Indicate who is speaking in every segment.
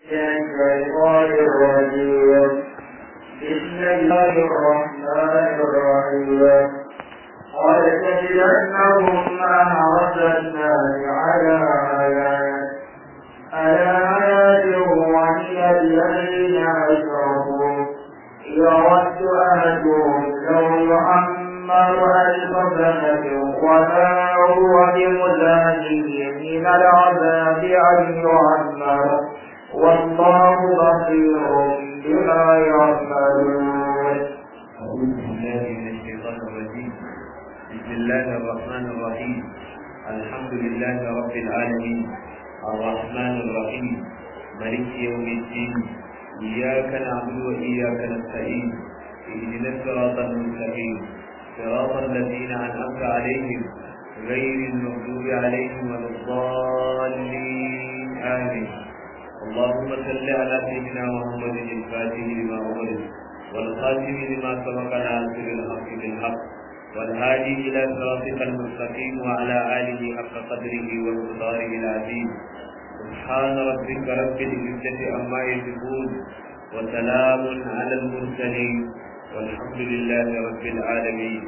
Speaker 1: الشيطان الرجيم بسم الله الرحمن الرحيم قد تجدنهم أحرص الناس على حياة على حياة وهي الذين أشركوا يود أحدهم لو يعمر ألف سنة وما هو بمزاحه من العذاب أن يعمر والله بصير بما يعملون
Speaker 2: أعوذ بالله من الشيطان الرجيم بسم الله الرحمن الرحيم الحمد لله رب العالمين الرحمن الرحيم ملك يوم الدين إياك نعبد وإياك نستعين اهدنا الصراط المستقيم صراط الذين أنعمت عليهم غير المغضوب عليهم ولا الضالين آمين اللهم صل على سيدنا محمد الفاتح لما أغلق والخاتم لما سبق ناصر الحق بالحق والهادي إلى صراطك المستقيم وعلى آله حق قدره ومقداره العظيم سبحان ربك رب العزة عما يصفون وسلام على المرسلين والحمد لله رب العالمين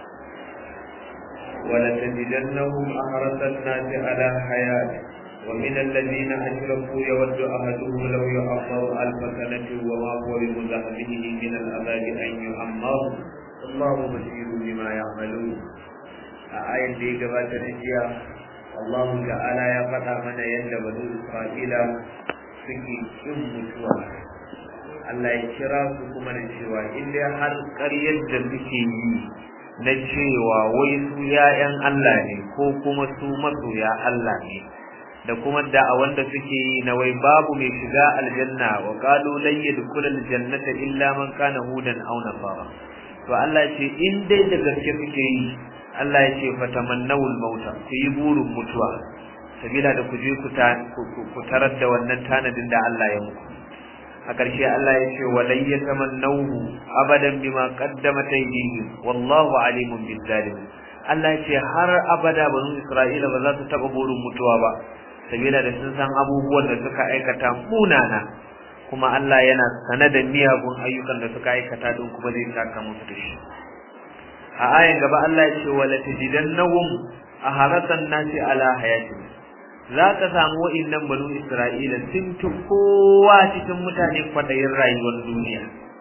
Speaker 2: ولتجدنهم أحرص الناس على حياة ومن الذين أشركوا يود أحدهم لو يعمر ألف سنة وما هو بمزحزحه من العذاب أن يعمر الله بصير بما يعملون آية دي قبل تنجيا الله تعالى يا فتى من يند بنو إسرائيل suke kin mutuwa Allah ya kira su kuma da cewa in dai har ƙaryar da suke yi na cewa wai su ‘ya'yan Allah ne ko kuma su masoya Allah ne da kuma da wanda suke yi na wai babu mai shiga aljanna wa qalu lan yadkhul aljannata illa man kana hudan aw nasara to Allah ya ce in dai da gaske suke yi Allah ya ce fatamannawul mauta ku yi burin mutuwa sabila da ku je ku tarar da wannan tanadin da Allah ya muku a ƙarshe Allah ya ce walai ya tamannahu abadan bima qaddamat aydihim wallahu alimun bil zalim Allah ya ce har abada banu Isra'ila ba za su taba burin mutuwa ba sabila da sun san abubuwan da suka aikata munana kuma Allah yana sane da miyagun ayyukan da suka aikata don kuma zai saka musu da shi a ayan gaba Allah ya ce wala tajidannahum aharatan nasi ala hayatin za ka samu wa'innan banu Isra'ila sun fi kowa cikin mutane kwadayin rayuwar duniya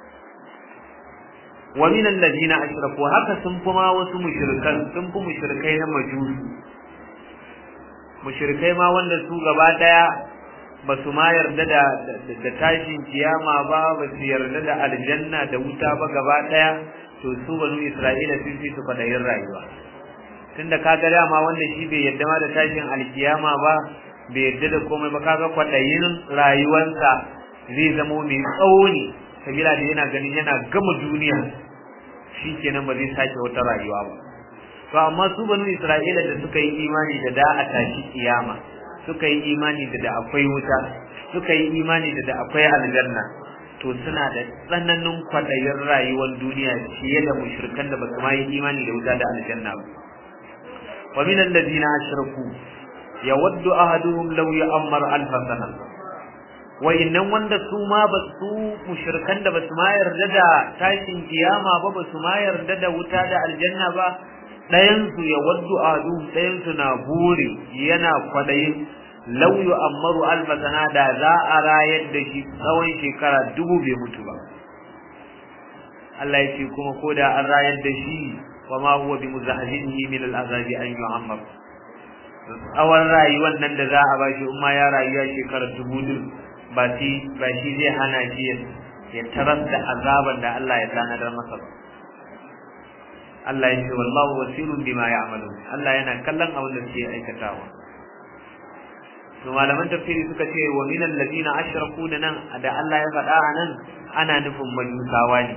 Speaker 2: wa min alladhina ashraku haka sun fi ma wasu mushrikan sun fi mushrikai na majusi mushrikai ma wanda su gaba daya ba su ma yarda da da tashin kiyama ba ba su yarda da aljanna da wuta ba gaba daya to su banu Isra'ila sun fi su kwadayin rayuwa tunda kaga dama wanda shi bai yadda ma da tashin alkiyama ba bai yadda da komai ba kaga kwadayin rayuwarsa zai zamo mai tsawo ne sabila da yana ganin yana gama duniya shi kenan ba zai sake wata rayuwa ba to amma su banu isra'ila da suka yi imani da da a tashi kiyama suka yi imani da da akwai wuta suka yi imani da da akwai aljanna to suna da tsananin kwadayin rayuwar duniya fiye da mushrikan da ba su ma yi imani da wuta da aljanna ba ومن الذين أشركوا يود أحدهم لو يأمر ألف سنة وإنهم wanda su ma ba su mushrikan da ba su ma yarda da tashin kiyama ba ba su ma yarda da wuta da aljanna ba ɗayan su ya waddu adu ɗayan su na buri yana kwadayin law yu'ammaru alf sana da za a rayar da shi tsawon shekara dubu bai mutu ba Allah ya ce kuma ko da an rayar da shi وما هو بمزحزحه من العذاب أن يعمر tsawon rayuwar nan da za a ba shi umma ya rayuwa shekarar dubu din ba shi ba shi zai hana shi ya tarar da azaban da Allah ya tanadar masa ba Allah ya ce wallahu wasirun bima ya'malu Allah yana kallon abin da suke aikatawa to malaman tafsiri suka ce wa min alladhina ashraku da nan da Allah ya faɗa a nan ana nufin majusawa ne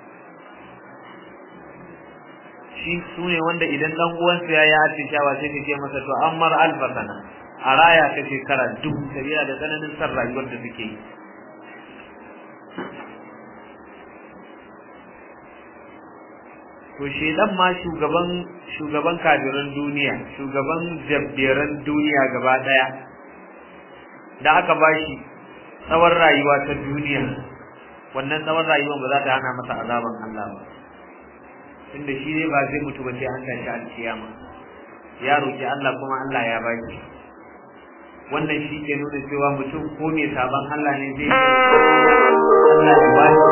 Speaker 2: shi su ne wanda idan dan uwansa ya yi atishawa sai ka ce masa to an mar alfa sana a raya ta shekara duk sabila da tsananin san rayuwar da suke yi to shedan ma shugaban shugaban kafiran duniya shugaban jabberan duniya gaba daya da aka bashi tsawon rayuwa ta duniya wannan tsawon rayuwa ba za ta hana masa azaban Allah ba tunda shi ne ba zai mutu ba sai an tashi alkiyama ya roki Allah kuma Allah ya ba shi wannan shi ke nuna cewa mutum ko mai sabon Allah ne zai Allah ya ba shi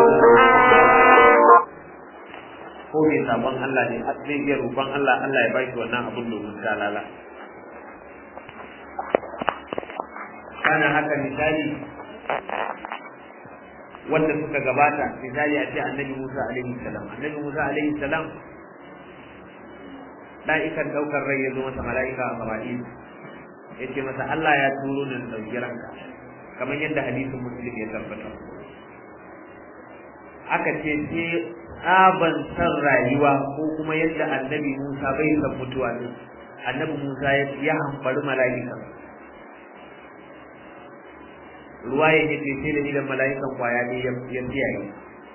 Speaker 2: ko mai sabon Allah ne zai iya roƙon Allah Allah ya ba shi wannan abin domin talala kana haka misali wanda suka gabata misali a ce annabi Musa alaihi salam annabi Musa alaihi salam da'ikan daukar rai ya zo masa mala'ika a Gabaɗin ya ce masa Allah ya turo ni dauki ranka kamar yadda hadisin muslim ya tabbata aka ce ce tsaban san rayuwa ko kuma yadda annabi Musa bai san mutuwa ne annabi Musa ya hambari mala'ika ruwa ya ce sai da idan mala'ikan kwaya ne ya tsiyaye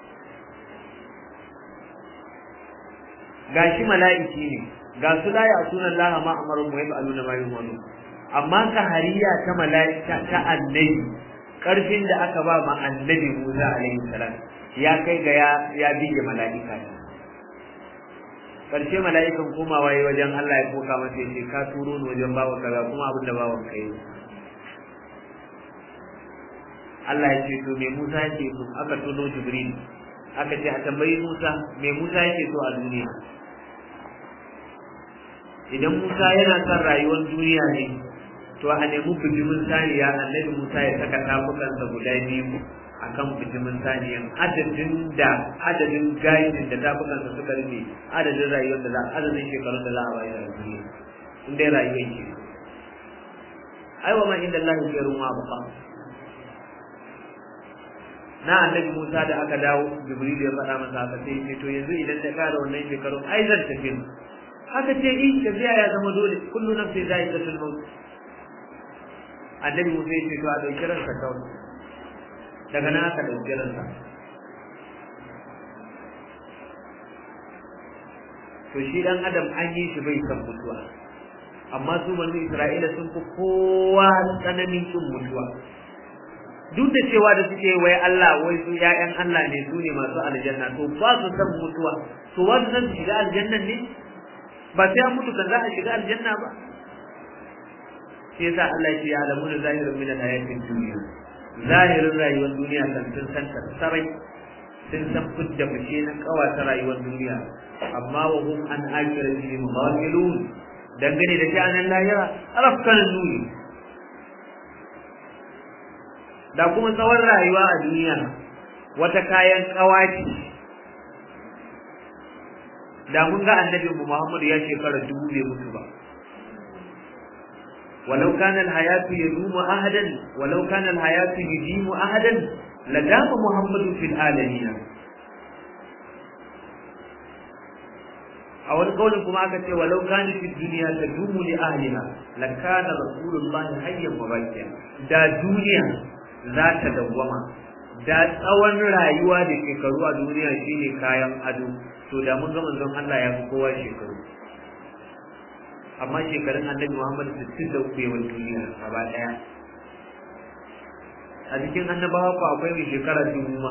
Speaker 2: gashi mala'iki ne ga su la ya sunan laha ma amaru mu yafa aluna ma yumanu amma ka hariya ta mala'ika ta annabi karfin da aka ba ma annabi Musa alaihi salam ya kai ga ya ya bige mala'ika karshe mala'ikan komawa yi wajen Allah ya koka masa ya ce ka turo ni wajen bawa kaza kuma abin da bawan kai Allah ya ce to me Musa yake so aka tuno Jibril aka ce a tambayi Musa me Musa yake so a duniya idan Musa yana son rayuwar duniya ne to a nemi bijimin saniya annabi Musa ya saka tafukansa guda biyu akan bijimin saniyan adadin da adadin gayin da tafukansa suka rufe adadin rayuwar da za adadin shekarun da za a bayar a duniya in dai rayuwar ke aiwa ma inda Allah ya ruwa ba na annabi Musa da aka dawo Jibril ya faɗa masa haka sai ce to yanzu idan ta kara wannan shekarun ai zan tafi haka ce in tafiya ya zama dole kullu nafsin za'iqatul maut annabi Musa ya ce to a dauki ransa kawai daga nan aka dauki ransa to shi dan adam an yi shi bai san mutuwa amma su banu Isra'ila sun fi kowa tsananin kin mutuwa duk da cewa da suke wai Allah wai su ƴaƴan Allah ne su ne masu aljanna to ba su san mutuwa to ba su san su shiga aljannan ne ba sai an mutu kan za a shiga aljanna ba shi yasa Allah ya ce ya alamu da zahirin min al-hayatin dunya zahirin rayuwar duniya kan sun san ta sarai sun san fidda fice na kawata rayuwar duniya amma wa hum an akhiratihim ghafilun dangane da sha'anin lahira arafkan nuni da kuma tsawon rayuwa a duniya wata kayan kawaci da mun ga annabi Muhammad ya shekara dubu bai mutu ba walau kana alhayatu yadumu ahadan walau kana alhayatu yudimu ahadan ladama Muhammadu fil alamin a wani kaulin kuma aka ce walau kana fi duniya tadumu li ahliha lakana rasulullahi hayyan wa baqiya da duniya za ta dawwama da tsawon rayuwa da shekaru a duniya shine kayan ado to da mun ga manzon Allah ya fi kowa shekaru amma shekarun annabi Muhammad 63 yawan duniya gaba daya a cikin annabawa ko akwai mai shekara dubu ma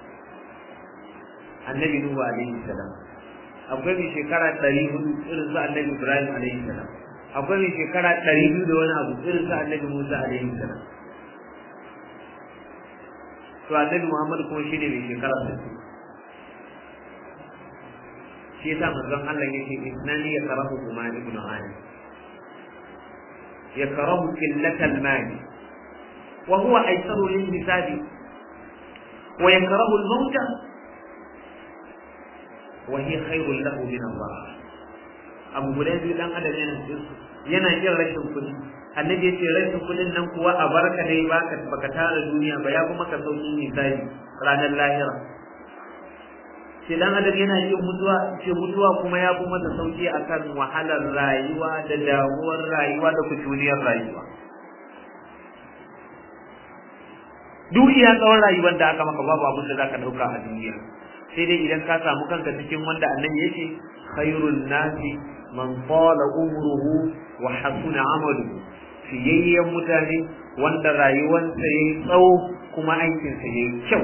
Speaker 2: annabi Nuhu alaihi salam akwai mai shekara 400 irin su annabi Ibrahim alaihi salam akwai mai shekara 200 da wani abu irin su annabi Musa alaihi salam to annabi Muhammad kuma shine mai shekara 60 shi yasa manzon Allah yake isnani ya karahu kuma ibn Ali ya karahu qillatal mal wa huwa aysaru lil hisabi wa yakrahu al maut wa hiya khairul lahu min Allah abu guda biyu dan adam yana yana yin rashin kudi annabi yace rashin kudin nan kuwa a barka dai baka baka tara duniya ba ya kuma ka sauki misali ranar lahira sai dan adam yana yin mutuwa ce mutuwa kuma ya fi masa sauki akan wahalar rayuwa da damuwar rayuwa da kutuniyar rayuwa duk iya tsawon rayuwar da aka maka babu abin da zaka dauka a duniya sai dai idan ka samu kanka cikin wanda annabi yake khairun nasi man tala umruhu wa hasuna amaluhu fiyayyen mutane wanda rayuwarsa ya yi tsawo kuma aikinsa ya yi kyau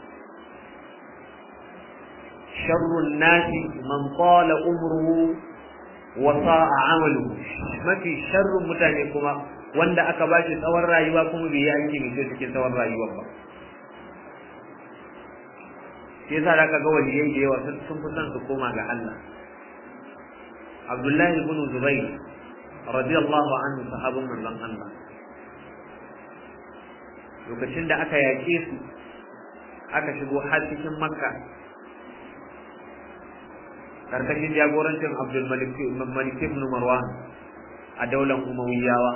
Speaker 2: sharrun nasi man qala umruhu wa sa'a amaluhu mafi sharrun mutane kuma wanda aka ba shi tsawon rayuwa kuma bai yi aiki mai kyau cikin tsawon rayuwar ba shi yasa da ka ga waliyai da yawa sun fi son su koma ga Allah Abdullahi ibn Zubayr radiyallahu anhu sahabin manzon Allah lokacin da aka yaƙe su aka shigo har cikin Makka karkashin jagorancin Abdul Malik ibn Marwan a daular Umayyawa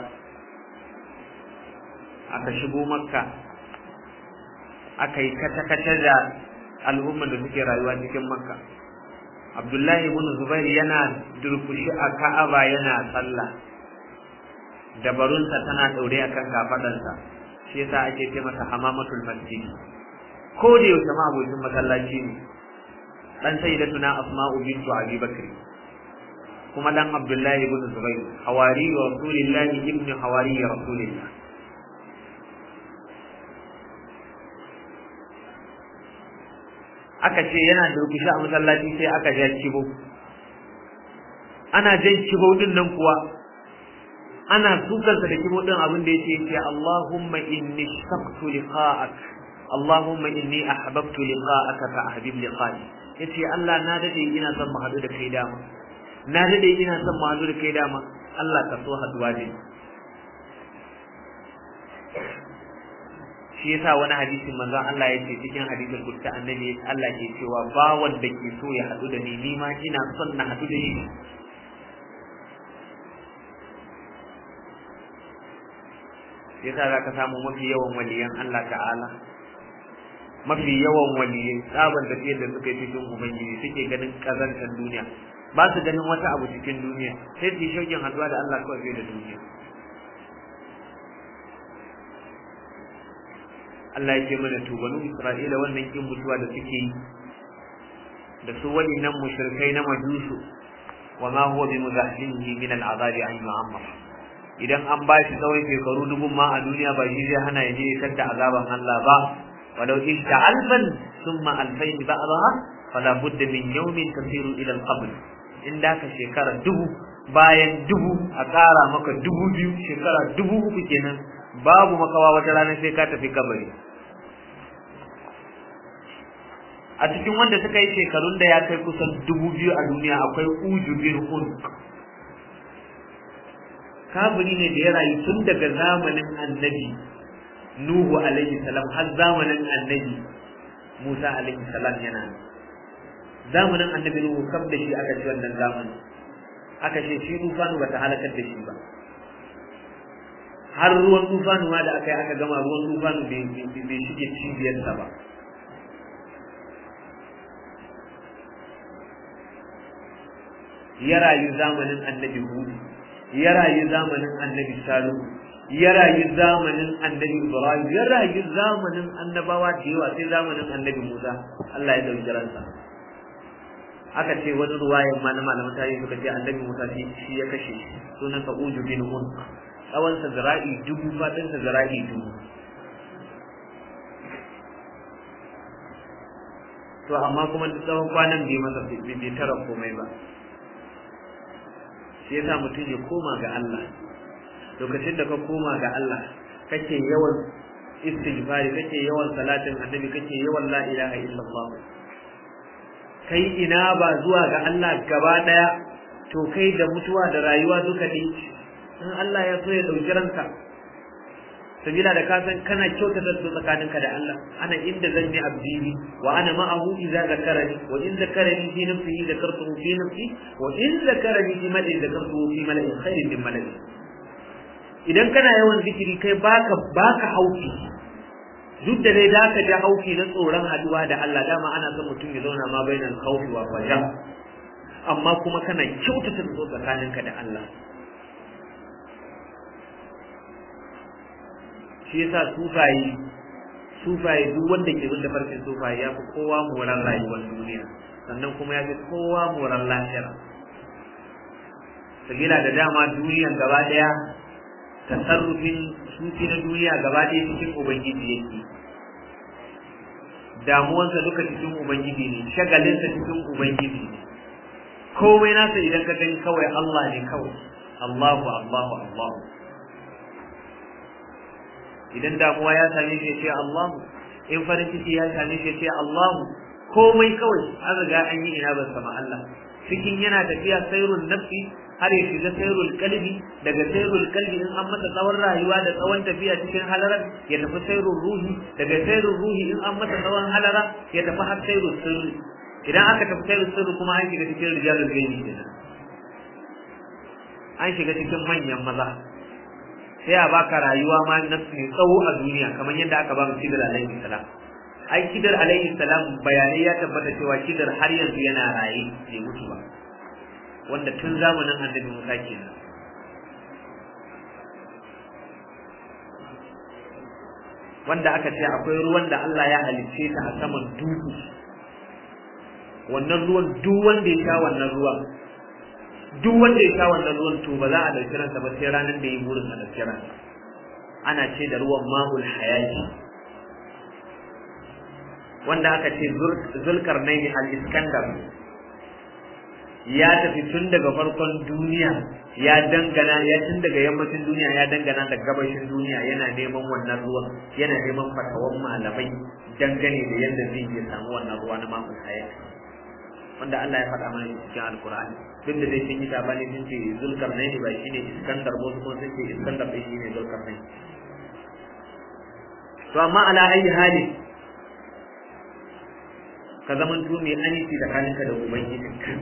Speaker 2: aka shigo Makka aka yi kata-kata da al'ummar da suke rayuwa cikin Makka Abdullahi ibn Zubair yana durkushi a Ka'aba yana sallah dabarunsa tana daure akan kafadansa shi yasa ake ce masa hamamatul masjid ko da yaushe ma abokin masallaci ne dan sayyidatuna asma'u bintu abi bakr kuma dan Abdullahi ibn Zubair hawari wa rasulillahi ibn hawari rasulillah aka ce yana durkushi a masallaci sai aka ja kibo ana jan kibo din nan kuwa ana sukansa da kibo din abin da yake ce Allahumma inni shaqtu liqa'ak Allahumma inni ahbabtu liqa'aka fa ahbib liqa'i yace Allah na dade ina son mu hadu da kai dama na dade ina son mu hadu da kai dama Allah ka so haduwa da shi yasa wani hadisin manzon Allah ya ce cikin hadisin kutta annabi Allah ke cewa ba wanda ke so ya hadu da ni ni ma ina son na hadu da shi yasa za ka samu mafi yawan waliyan Allah ta'ala mafi yawan waliyai tsaban tafiyar da suka yi cikin ubangiji suke ganin kazantar duniya ba su ganin wata abu cikin duniya sai su yi shaukin haduwa da Allah kawai fiye da duniya Allah ya ce mana to banu Isra'ila wannan kin mutuwa da suke yi da su nan mushrikai na majusu wa ma huwa bi muzahzinihi min al'azab an yu'ammar idan an ba shi tsawon shekaru dubun ma a duniya ba shi zai hana ya je ya da azaban Allah ba walau ishta alfan thumma alfayn ba'daha fala budda min yawmin tasiru ila al-qabr in da ka shekara dubu bayan dubu a ƙara maka dubu biyu shekara dubu uku kenan babu makawa wata rana sai ka tafi kabari a cikin wanda suka yi shekarun da ya kai kusan dubu biyu a duniya akwai uju bin unq kafiri ne da ya rayu tun daga zamanin annabi nuhu alaihi salam har zamanin annabi musa alaihi salam yana zamanin annabi nuhu kam da shi aka ci wannan zamanin aka ce shi tufanu bata halakar da shi ba har ruwan tufanu ma da aka yi aka gama ruwan tufanu bai shige cibiyarsa ba ya rayu zamanin annabi hudu ya rayu zamanin annabi salu ya rayu zamanin annabi ibrahim ya rayu zamanin annabawa da yawa sai zamanin annabi musa allah ya dauki ransa aka ce wani ruwayan ma na malaman tarihi suka ce annabi musa shi ya kashe sunan sa uju bin unq tsawon sa zira'i dubu fadin sa zira'i dubu to amma kuma tsawon kwanan bai masa bai tara komai ba shi yasa mutum ya koma ga Allah lokacin da ka koma ga Allah kake yawan istighfari kake yawan salatin annabi kake yawan la ilaha illallah kai ina ba zuwa ga Allah gaba daya to kai da mutuwa da rayuwa duka ne in Allah ya so ya dauki ranka sabila da ka san kana kyautata su tsakaninka da Allah ana inda zan yi abdini wa ana ma'ahu idza zakarani wa in zakarani fi nafsihi zakartuhu fi nafsi wa in zakarani fi mala'in zakartuhu fi mala'in khairin min mala'in idan kana yawan zikiri kai baka baka hauki duk da dai da ka ji hauki na tsoron haduwa da Allah dama ana son mutum ya zauna ma bainal khawfi wa raja amma kuma kana kyautata su tsakaninka da Allah shi yasa sufaye sufaye duk wanda ke bin farkin sufaye ya fi kowa moran rayuwar duniya sannan kuma ya fi kowa moran lahira sabila da dama duniyan gaba daya tasarrufin sufi na duniya gaba ɗaya cikin ubangiji yake damuwansa duka cikin ubangiji ne shagalinsa cikin ubangiji ne komai nasa idan ka gani kawai Allah ne kawai Allahu Allahu Allahu idan damuwa ya same shi ce Allahu in farin ciki ya same shi ce Allahu komai kawai an riga an yi ina ban sama Allah cikin yana tafiya sairul nafsi har ya shiga sairul kalbi daga sairul kalbi in an masa tsawon rayuwa da tsawon tafiya cikin halarar ya tafi sairul ruhi daga sairul ruhi in an masa tsawon halara ya tafi har sairul sirri idan aka tafi sairul sirri kuma an shiga cikin rijalul gaibi kenan an shiga cikin manyan maza sai a baka rayuwa ma na mai tsawo a duniya kamar yadda aka ba mu kidar alaihi salam ai kidar alaihi salam bayanai ya tabbata cewa kidar har yanzu yana raye bai mutu ba wanda tun zamanin annabi Musa kenan wanda aka ce akwai ruwan da Allah ya halicce ta a saman duhu wannan ruwan duk wanda ya sha wannan ruwan duk wanda ya sha wannan ruwan to ba za a dauki ransa ba sai ranar da ya burin a dauki ransa ana ce da ruwan mahul hayati wanda aka ce zulkarnaini al-iskandar ya tafi tun daga farkon duniya ya dangana ya tun daga yammacin duniya ya dangana da gabashin duniya yana neman wannan ruwan yana neman fatawan malamai dangane da yadda zai iya samu wannan ruwa na mahul hayati wanda Allah ya faɗa mana cikin alkur'ani duk da dai sun yi sabani sun ce zulkarnaini ba shine iskandar ba su sun ce iskandar ɗin shine zulkarnaini to amma ala ayi hali ka zaman to mai aminci da kaninka da ubangijinka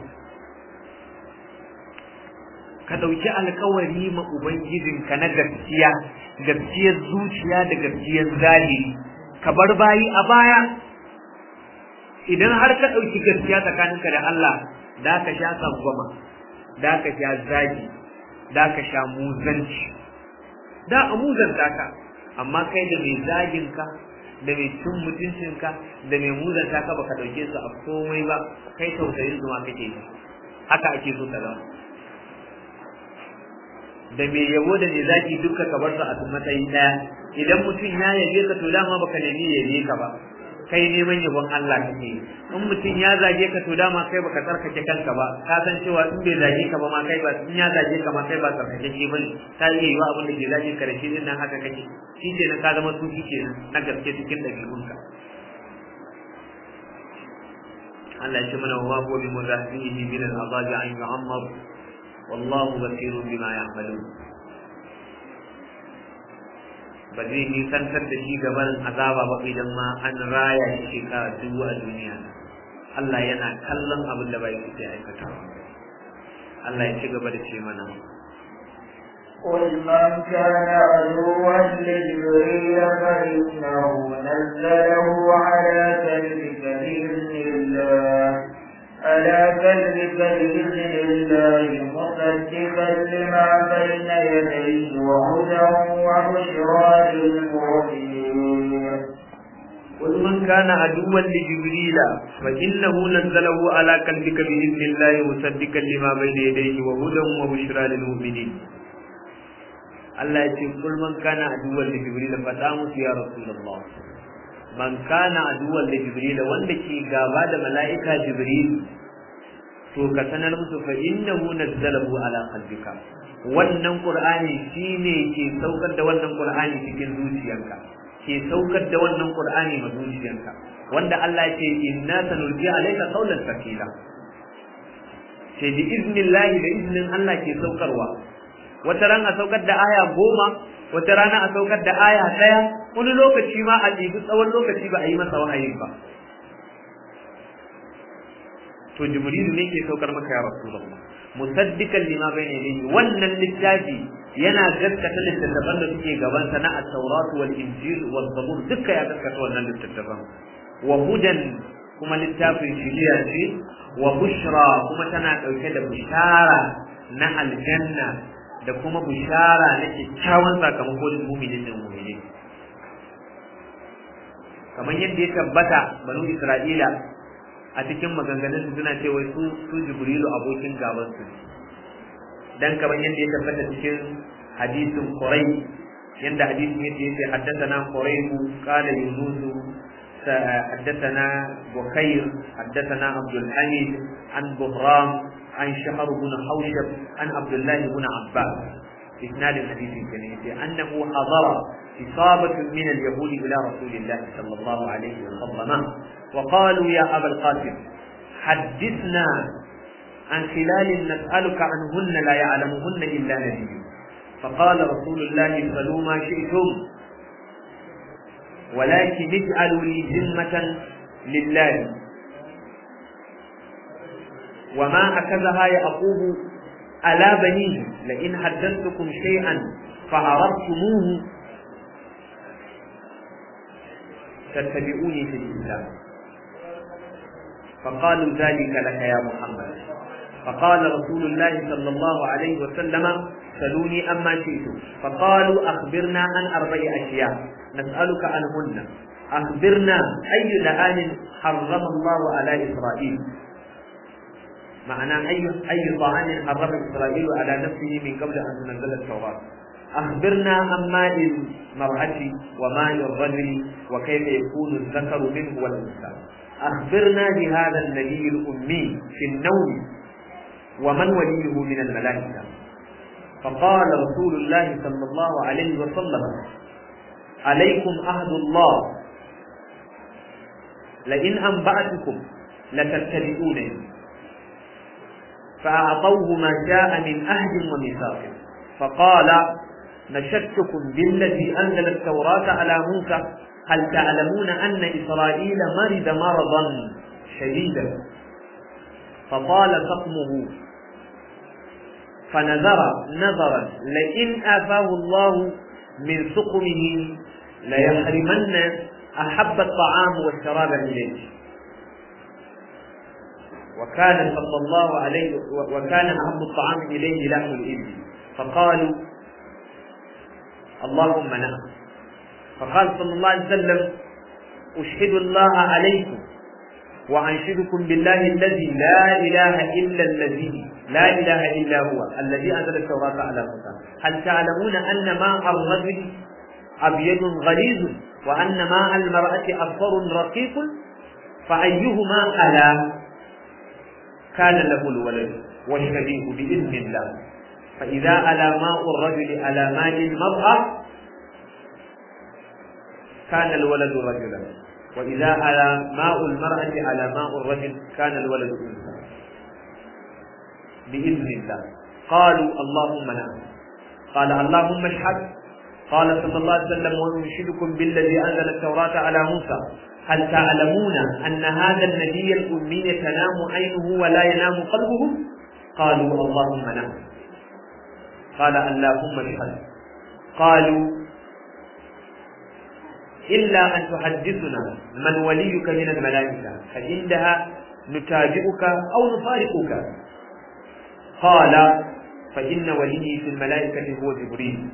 Speaker 2: ka ɗauki alkawari ma ubangijinka na gaskiya gaskiyar zuciya da gaskiyar zahiri ka bar bayi a baya idan har ka ɗauki gaskiya tsakaninka da Allah da ka sha tsangwama da ka sha zagi da ka sha muzanci da a muzanta ka amma kai da mai zagin ka da mai cin mutuncinka da mai muzanta ka baka ɗauke su a komai ba kai tausayin su ma kake yi haka ake so ka zama da mai yabo da mai zagi duka ka bar su a matsayi ɗaya idan mutum ya yabe ka to dama baka nemi yabe ka ba kai neman yabon Allah kake in mutum ya zage ka to dama kai baka tsarkake kanka ba ka san cewa in bai zage ka ba ma kai ba in ya zage ka ma kai ba tsarkake ke bane ta iya yiwa abin da ke zage ka da shi din nan haka kake shi ke ka zama sufi kenan na gaske cikin ɗabi'unka Allah ya ce mana wa huwa bi murahbihi min al-azabi an yu'ammar wallahu basirun bima ya'malun ba zai nisantar da shi gaban azaba ba idan ma an raya shi shekara dubu a duniya Allah yana kallon abin da bai kuke aikata Allah ya ci gaba da ce mana
Speaker 1: قل من كان عدوا لجبريل فإنه نزله على قلبك بإذن الله على قلبك بإذن الله مصدقا لما بين يديه وهدى وبشرى للمؤمنين
Speaker 2: قل من كان عدوا لجبريل فإنه نزله على قلبك بإذن الله مصدقا لما بين يديه وهدى وبشرى للمؤمنين Allah ya ce kul man kana aduwwan li jibril fada musu ya rasulullah man kana aduwwan li jibril wanda ke gaba da mala'ika jibril to ka sanar musu fa innahu nazzalahu ala qalbika wannan qur'ani shine ke saukar da wannan qur'ani cikin zuciyarka ke saukar da wannan qur'ani ma zuciyarka wanda Allah ya ce inna sanulqi alayka qawlan thaqila sai bi iznillahi da iznin Allah ke saukarwa wata ran a saukar da aya goma wata rana a saukar da aya ɗaya wani lokaci ma a ɗibi tsawon lokaci ba a yi masa wahayi ba to jibrilu ne ke saukar maka ya rasulullah musaddiqan lima bayna yadayhi wannan littafi yana gaskata littattafan da suke gaban sa na at-taurat wal injil wal zabur duka ya gaskata wannan littattafan wa hudan kuma littafin shiriya ce wa bushra kuma tana dauke da bishara na aljanna da kuma bishara na kyakkyawan sakamako da muminin da muminin kamar yadda ya tabbata banu isra'ila a cikin maganganun su suna cewa su su jibrilu abokin gaban su dan kamar yadda ya tabbata cikin hadisin Qurayb yanda hadisin yake yace haddathana Qurayb qala Yunus حدثنا بخير حدثنا عبد الحميد عن بهرام عن شهر بن حوشب عن عبد الله بن عباس إسناد الحديث الكريم أنه حضر إصابة من اليهود إلى رسول الله صلى الله عليه وسلم وقالوا يا أبا القاسم حدثنا عن خلال نسألك عنهن لا يعلمهن إلا نبي فقال رسول الله صلوا ما شئتم ولكن اجعلوا لي ذمة لله وما أكذها يعقوب على بنيه لئن حدثتكم شيئا فعرفتموه تتبعوني في الإسلام فقالوا ذلك لك يا محمد فقال رسول الله صلى الله عليه وسلم سلوني أما شئتم فقالوا أخبرنا عن أربع أشياء نسألك عنهن أخبرنا أي لآن حرم الله على إسرائيل معنى أي أي طعام حرم إسرائيل على نفسه من قبل أن تنزل التوراة أخبرنا عن ماء المرأة وماء الرجل وكيف يكون الذكر منه والأنثى أخبرنا بهذا النبي الأمي في النوم ومن وليه من الملائكة فقال رسول الله صلى الله عليه وسلم عليكم عهد الله لئن أنبأتكم لتتبعونني فأعطوه ما جاء من أهد وميثاق فقال نشدتكم بالذي أنزل التوراة على موسى هل تعلمون أن إسرائيل مرض مرضا شديدا فطال سقمه فنذر نظرا لئن آفاه الله من سقمه ليحرمن أحب الطعام والشراب إليه وكان صلى الله عليه وكان أحب الطعام إليه لحم الإبل فقالوا اللهم نعم فقال صلى الله عليه وسلم أشهد الله عليكم وأنشدكم بالله الذي لا إله إلا الذي لا إله إلا هو الذي أنزل التوراة على موسى هل تعلمون أن ماء الرجل أبيض غليظ وأن ماء المرأة أصفر رقيق فأيهما ألا كان له الولد والشبيه بإذن الله فإذا ألا ماء الرجل على ماء المرأة كان الولد رجلا وإذا على ماء المرأة على ماء الرجل كان الولد أنثى بإذن الله قالوا اللهم نعم قال اللهم اشهد قال صلى الله عليه وسلم وانشدكم بالذي انزل التوراه على موسى هل تعلمون ان هذا النبي الامي تنام عينه ولا ينام قلبه قالوا اللهم نعم قال اللهم اشهد قالوا الا ان تحدثنا من وليك من الملائكه فعندها نتابعك او نفارقك قال فان وليي في الملائكه هو جبريل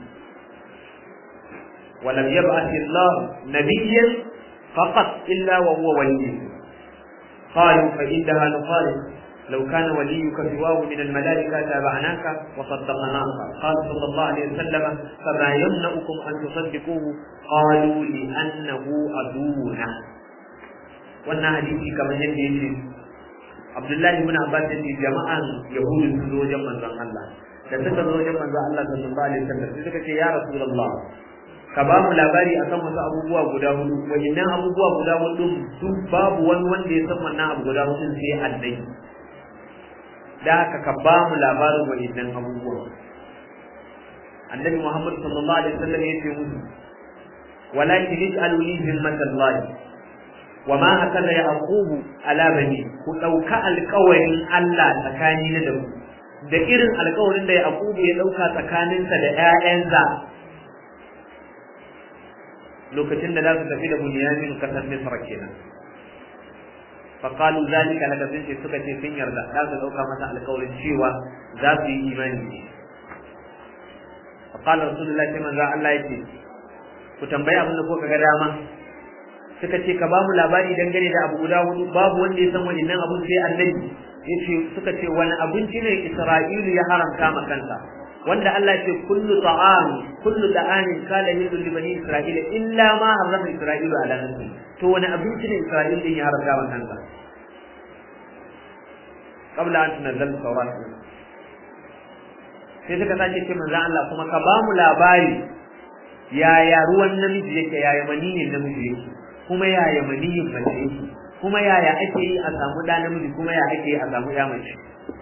Speaker 2: ولم يبعث الله نبيا فقط إلا وهو ولي قالوا فإنها نخالف لو كان وليك سواه من الملائكة تابعناك وصدقناك قال صلى الله عليه وسلم فما يمنعكم أن تصدقوه قالوا لأنه عدونا wannan hadisi kamar yadda yake Abdullahi ibn Abbas yace jama'an Yahudu sun zo wajen manzon Allah da suka zo wajen manzon Allah sallallahu alaihi wasallam sai suka ce ya Rasulullah ka ba mu labari akan wasu abubuwa guda hudu wayannan abubuwa guda hudu su babu wani wanda ya san wannan abu guda hudu sai annai da haka ka ba mu labarin wayannan abubuwa annabi Muhammad sallallahu alaihi wasallam ya ce musu walakin ij'alu li zimmatallahi wa ma akala yaqub ala bani ku dauka alƙawarin Allah tsakani na da ku da irin alƙawarin da yaqub ya dauka tsakaninsa da ƴaƴansa lokacin da za su tafi da bunyamin kasar misra kenan faqalu zalika laka sun ce suka ce sun yarda za su dauka masa alƙawarin cewa za su yi imani ne faqala rasulullahi sai manzo Allah yake ku tambayi abin da ko ga dama suka ce ka ba mu labari dangane da abu guda hudu babu wanda ya san wannan abun sai annabi yace suka ce wani abinci ne Isra'ilu ya haramta ma kansa wanda Allah ce kullu ta'am kullu da'amin kala hillu li bani isra'ila illa ma harrama isra'ilu ala nafsi to wani abinci ne isra'il din ya haramta wa kansa qabla an tunzal tawrat sai suka sake ce manzo Allah kuma ka ba mu labari yaya ruwan namiji yake yaya maniyin namiji yake kuma yaya maniyin mace yake kuma yaya ake yi a samu da namiji kuma ya ake yi a samu ya mace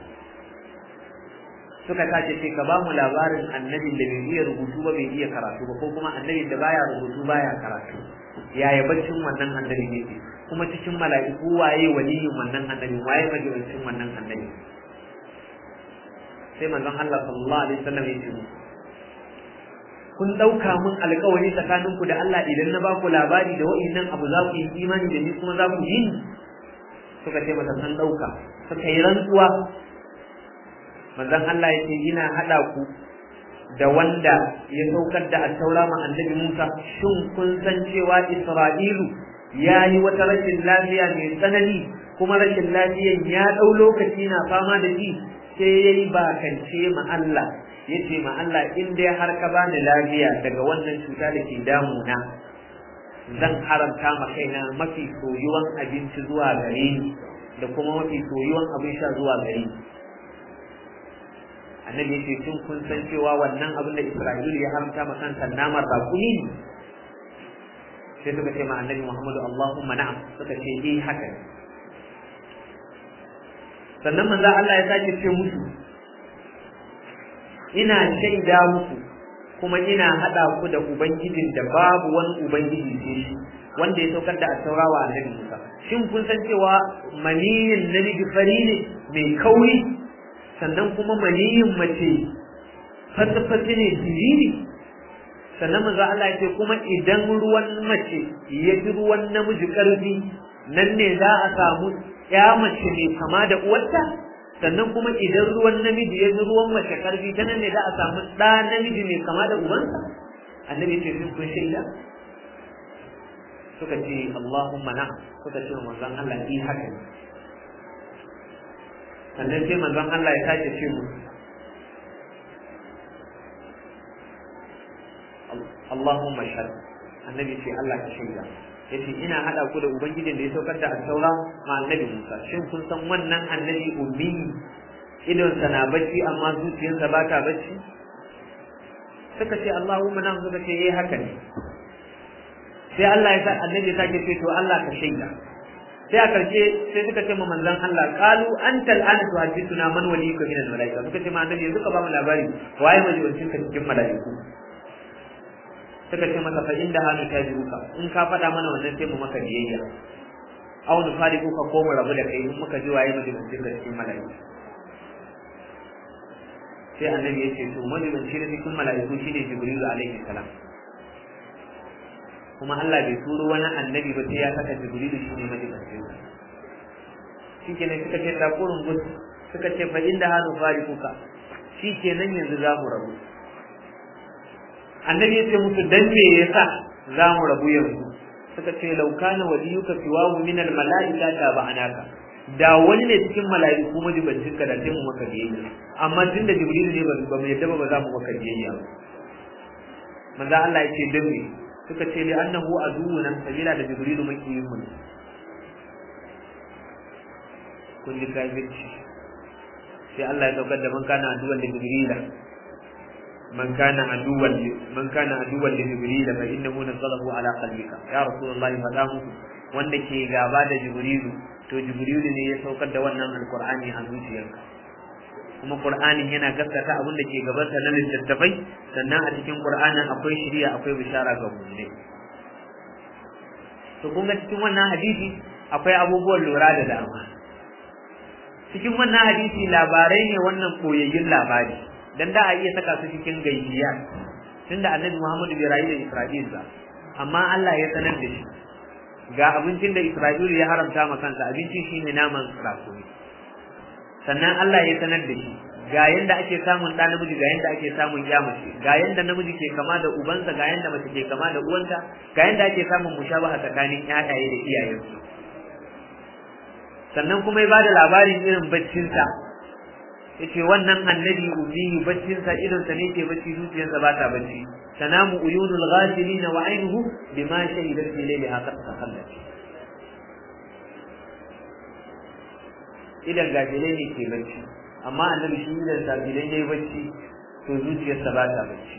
Speaker 2: suka tace ce ka ba mu labarin annabin da bai iya rubutu ba bai iya karatu ba ko kuma annabin da baya rubutu baya karatu yaya baccin wannan annabin yake kuma cikin mala'iku waye waliyin wannan annabin waye majibancin wannan annabin sai manzon Allah sallallahu alaihi wasallam ya ce kun dauka mun alƙawari tsakanin ku da Allah idan na baku labari da wa'annan abu za ku yi imani da ni kuma za ku yi suka ce masa san dauka suka yi rantsuwa manzon Allah ya ce ina hada ku da wanda ya saukar da attaura ma annabi Musa shin kun san cewa Isra'ilu ya yi wata rashin lafiya mai tsanani kuma rashin lafiyan ya ɗau lokaci na fama da shi sai ya yi bakance ma Allah ya ce ma Allah in dai har ka bani lafiya daga wannan cuta da ke damuna zan haramta ma kaina mafi soyuwan abinci zuwa gare ni da kuma mafi soyuwan abin sha zuwa gare ni annabi yace tun kun san cewa wannan abin da Isra'ilu ya haramta ma kansa namar bakuni ne sai suka ce ma annabi Muhammadu Allahumma na'am suka ce eh haka ne sannan manzo Allah ya sake ce musu ina shaida muku kuma ina hada ku da ubangijin da babu wani ubangiji sai shi wanda ya saukar da attaura wa annabi Musa shin kun san cewa maniyin namiji fari ne mai kauri sannan kuma maniyin mace fatafati ne siriri sannan manzo Allah ya ce kuma idan ruwan mace ya fi ruwan namiji karfi nan ne za a samu ya mace mai kama da uwarta sannan kuma idan ruwan namiji ya fi ruwan mace karfi ta nan ne za a samu ɗa namiji mai kama da ubansa annabi ce sun kun shaida suka ce Allahumma na'am suka ce manzon Allah yi haka ne sannan sai manzon Allah ya sake ce mu Allahumma shahad annabi ce Allah ka shaida yace ina hada ku da ubangijin da ya saukar da al-taura ma annabi Musa shin kun san wannan annabi ummi idon sa na bacci amma zuciyarsa ba ta bacci suka ce Allahumma na suka ce eh haka ne sai Allah ya sa annabi ya sake ce to Allah ka shaida sai a karshe sai suka ce ma manzon Allah qalu antal an tuhaddithuna man waliyuka min al-malaika suka ce ma annabi yanzu ka ba mu labari waye majibancin ka cikin malaiku suka ce masa fa inda hannu ta jiruka in ka faɗa mana wannan sai mu maka biyayya aw nu fariqu ka ko mu rabu da kai in muka ji waye majibancin ka cikin malaiku sai annabi ya ce to majibancin da cikin malaiku shine jibrilu alaihi salam kuma Allah bai turo wani annabi ba sai ya saka jibrilu shine majibancin sa shikenan suka ce da kurun gus suka ce fa inda hannu fariquka shikenan yanzu za mu rabu annabi ya ce musu dan me yasa za mu rabu yanzu suka ce law kana waliyuka siwahu min al malaika ta ba'anaka da wani ne cikin mala'iku majibancin ka da sai mu maka biyayya amma tun da jibril ne ba mu yadda ba za mu maka biyayya ba manzo Allah ya ce dan me suka ce li annahu aduwwuna sabila da jibril makiyin mu kun ji kafirci sai Allah ya saukar da man kana aduwwan da jibrila من كان عدوا من كان عدوا لجبريل فانه نزله على قلبك يا رسول الله فدامه wanda ke gaba da jibrilu to jibrilu ne ya saukar da wannan alqur'ani a zuciyarka kuma qur'anin yana gaskata abin da ke gabansa na littattafai sannan a cikin qur'anin akwai shiriya akwai bishara ga mu'mini to kun ga cikin wannan hadisi akwai abubuwan lura da dama cikin wannan hadisi labarai ne wannan koyayyun labari dan da a iya saka su cikin gaibiya tunda annabi Muhammadu bai rayu da Isra'il ba amma Allah ya sanar da shi ga abincin da Isra'il ya haramta ma kansa abincin shine naman rakumi sannan Allah ya sanar da shi ga yanda ake samun ɗa namiji ga yanda ake samun ya mace ga yanda namiji ke kama da ubansa ga yanda mace ke kama da uwanta ga yanda ake samun mushabaha tsakanin ƴaƴaye da iyayensu sannan kuma ya bada labarin irin baccinsa yace wannan annabi ummi baccin sa idan sa ne ke bacci zuciyarsa ba ta bacci tanamu uyunul ghafilina wa aynuhu bima shahidat fi layliha qad takhallat idan gafilai ne ke bacci amma annabi shi idan sa idan yayi bacci to zuciyarsa ba ta bacci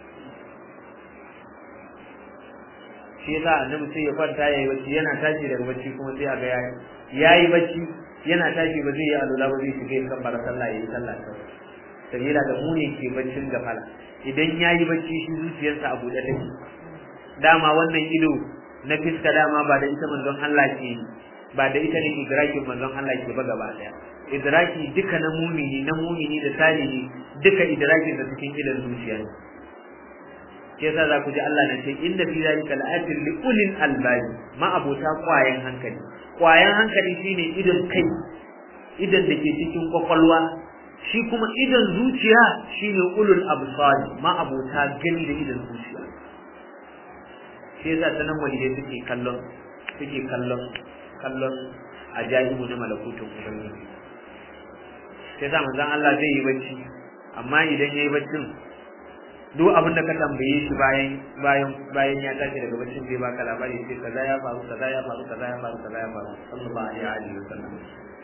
Speaker 2: shi yasa annabi sai ya kwanta yayi bacci yana tashi daga bacci kuma sai a ga yayi yayi bacci yana tashi ba zai yi alula ba zai shiga kan bara sallah yayi sallah ta sabila da mu ne ke baccin gafala idan yayi bacci shi zuciyarsa a buɗe take dama wannan ido na fiska dama ba da ita manzon Allah ke ba da ita ne idrakin manzon Allah ke ba gaba daya idraki duka na mumini na mumini da salihi duka idrakin da cikin idan zuciya ne ke yasa za ku ji Allah na ce inda fi zalika la'atin li ulil albab ma abota kwayan hankali kwayan hankali shine idan kai idan da ke cikin kwakwalwa shi kuma idan zuciya shine ulul absar ma abota gani da idan zuciya shi yasa ta nan walidai suke kallon suke kallon kallon ajaibu na malakutun ubangiji sai sa manzon Allah zai yi bacci amma idan yayi baccin duk abin da ka tambaye shi bayan bayan bayan ya tashi daga baccin zai baka labari sai kaza ya faru kaza ya faru kaza ya faru kaza ya faru sallallahu alaihi wa sallam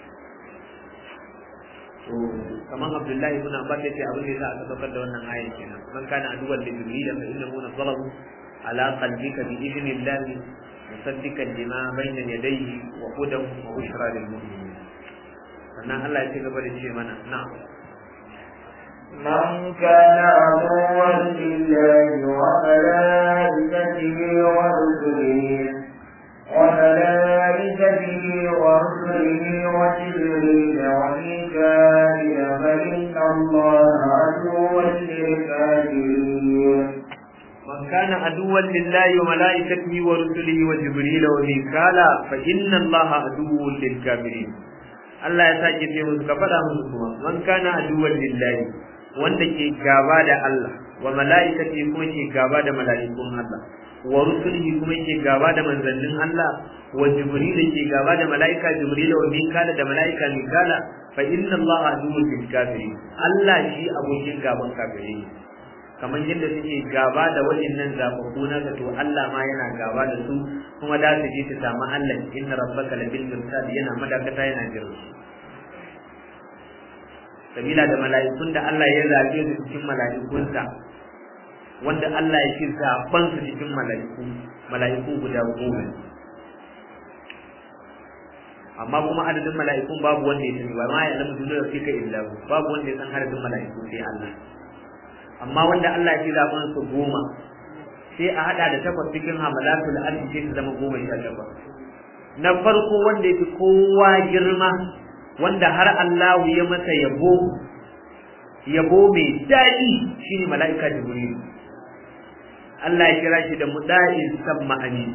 Speaker 2: to kaman Abdullahi ibn Abbas yace abin da yasa aka saukar da wannan ayan kenan man kana aduwan da jibril fa innahu nazalahu ala qalbika bi idnillahi musaddiqan lima bayna yadayhi wa hudan wa bushra lil mu'minin sannan Allah ya ci gaba da ce mana na'am
Speaker 1: من كان عدوا لله وملائكته ورسله وملائكته ورسله وجبريل وميكائيل فإن الله عدو للكافرين
Speaker 2: من كان عدوا لله وملائكته ورسله وجبريل وميكالا فإن الله عدو للكافرين Allah ya sake ce musu ka faɗa musu kuma man kana aduwwan lillahi wanda ke gaba da Allah wa mala'ikati kuma ke gaba da mala'ikun Allah wa rusulihi kuma ke gaba da manzannin Allah wa jibril ke gaba da mala'ika jibril wa mikala da mala'ika mikala fa inna Allah aduwwun lil kafirin Allah shi abokin gaban kafirai kamar yadda suke gaba da waɗannan zababbu na to Allah ma yana gaba da su kuma da su je su samu Allah inna rabbaka labil mirsad yana madakata yana jira su sabila da mala'ikun da Allah ya zabe su cikin mala'ikunsa wanda Allah ya ce zaban su cikin mala'iku mala'iku guda goma amma kuma adadin mala'ikun babu wanda ya sani ba ma ya alamu duniya fika illa babu wanda ya san adadin mala'iku sai Allah amma wanda Allah ya ce zaɓen su goma sai a haɗa da takwas cikin hamalatul arshi sai su zama goma sha takwas na farko wanda ya fi kowa girma wanda har Allah ya masa yabo yabo mai daɗi shine mala'ika jibril Allah ya kira shi da muda'in samma amin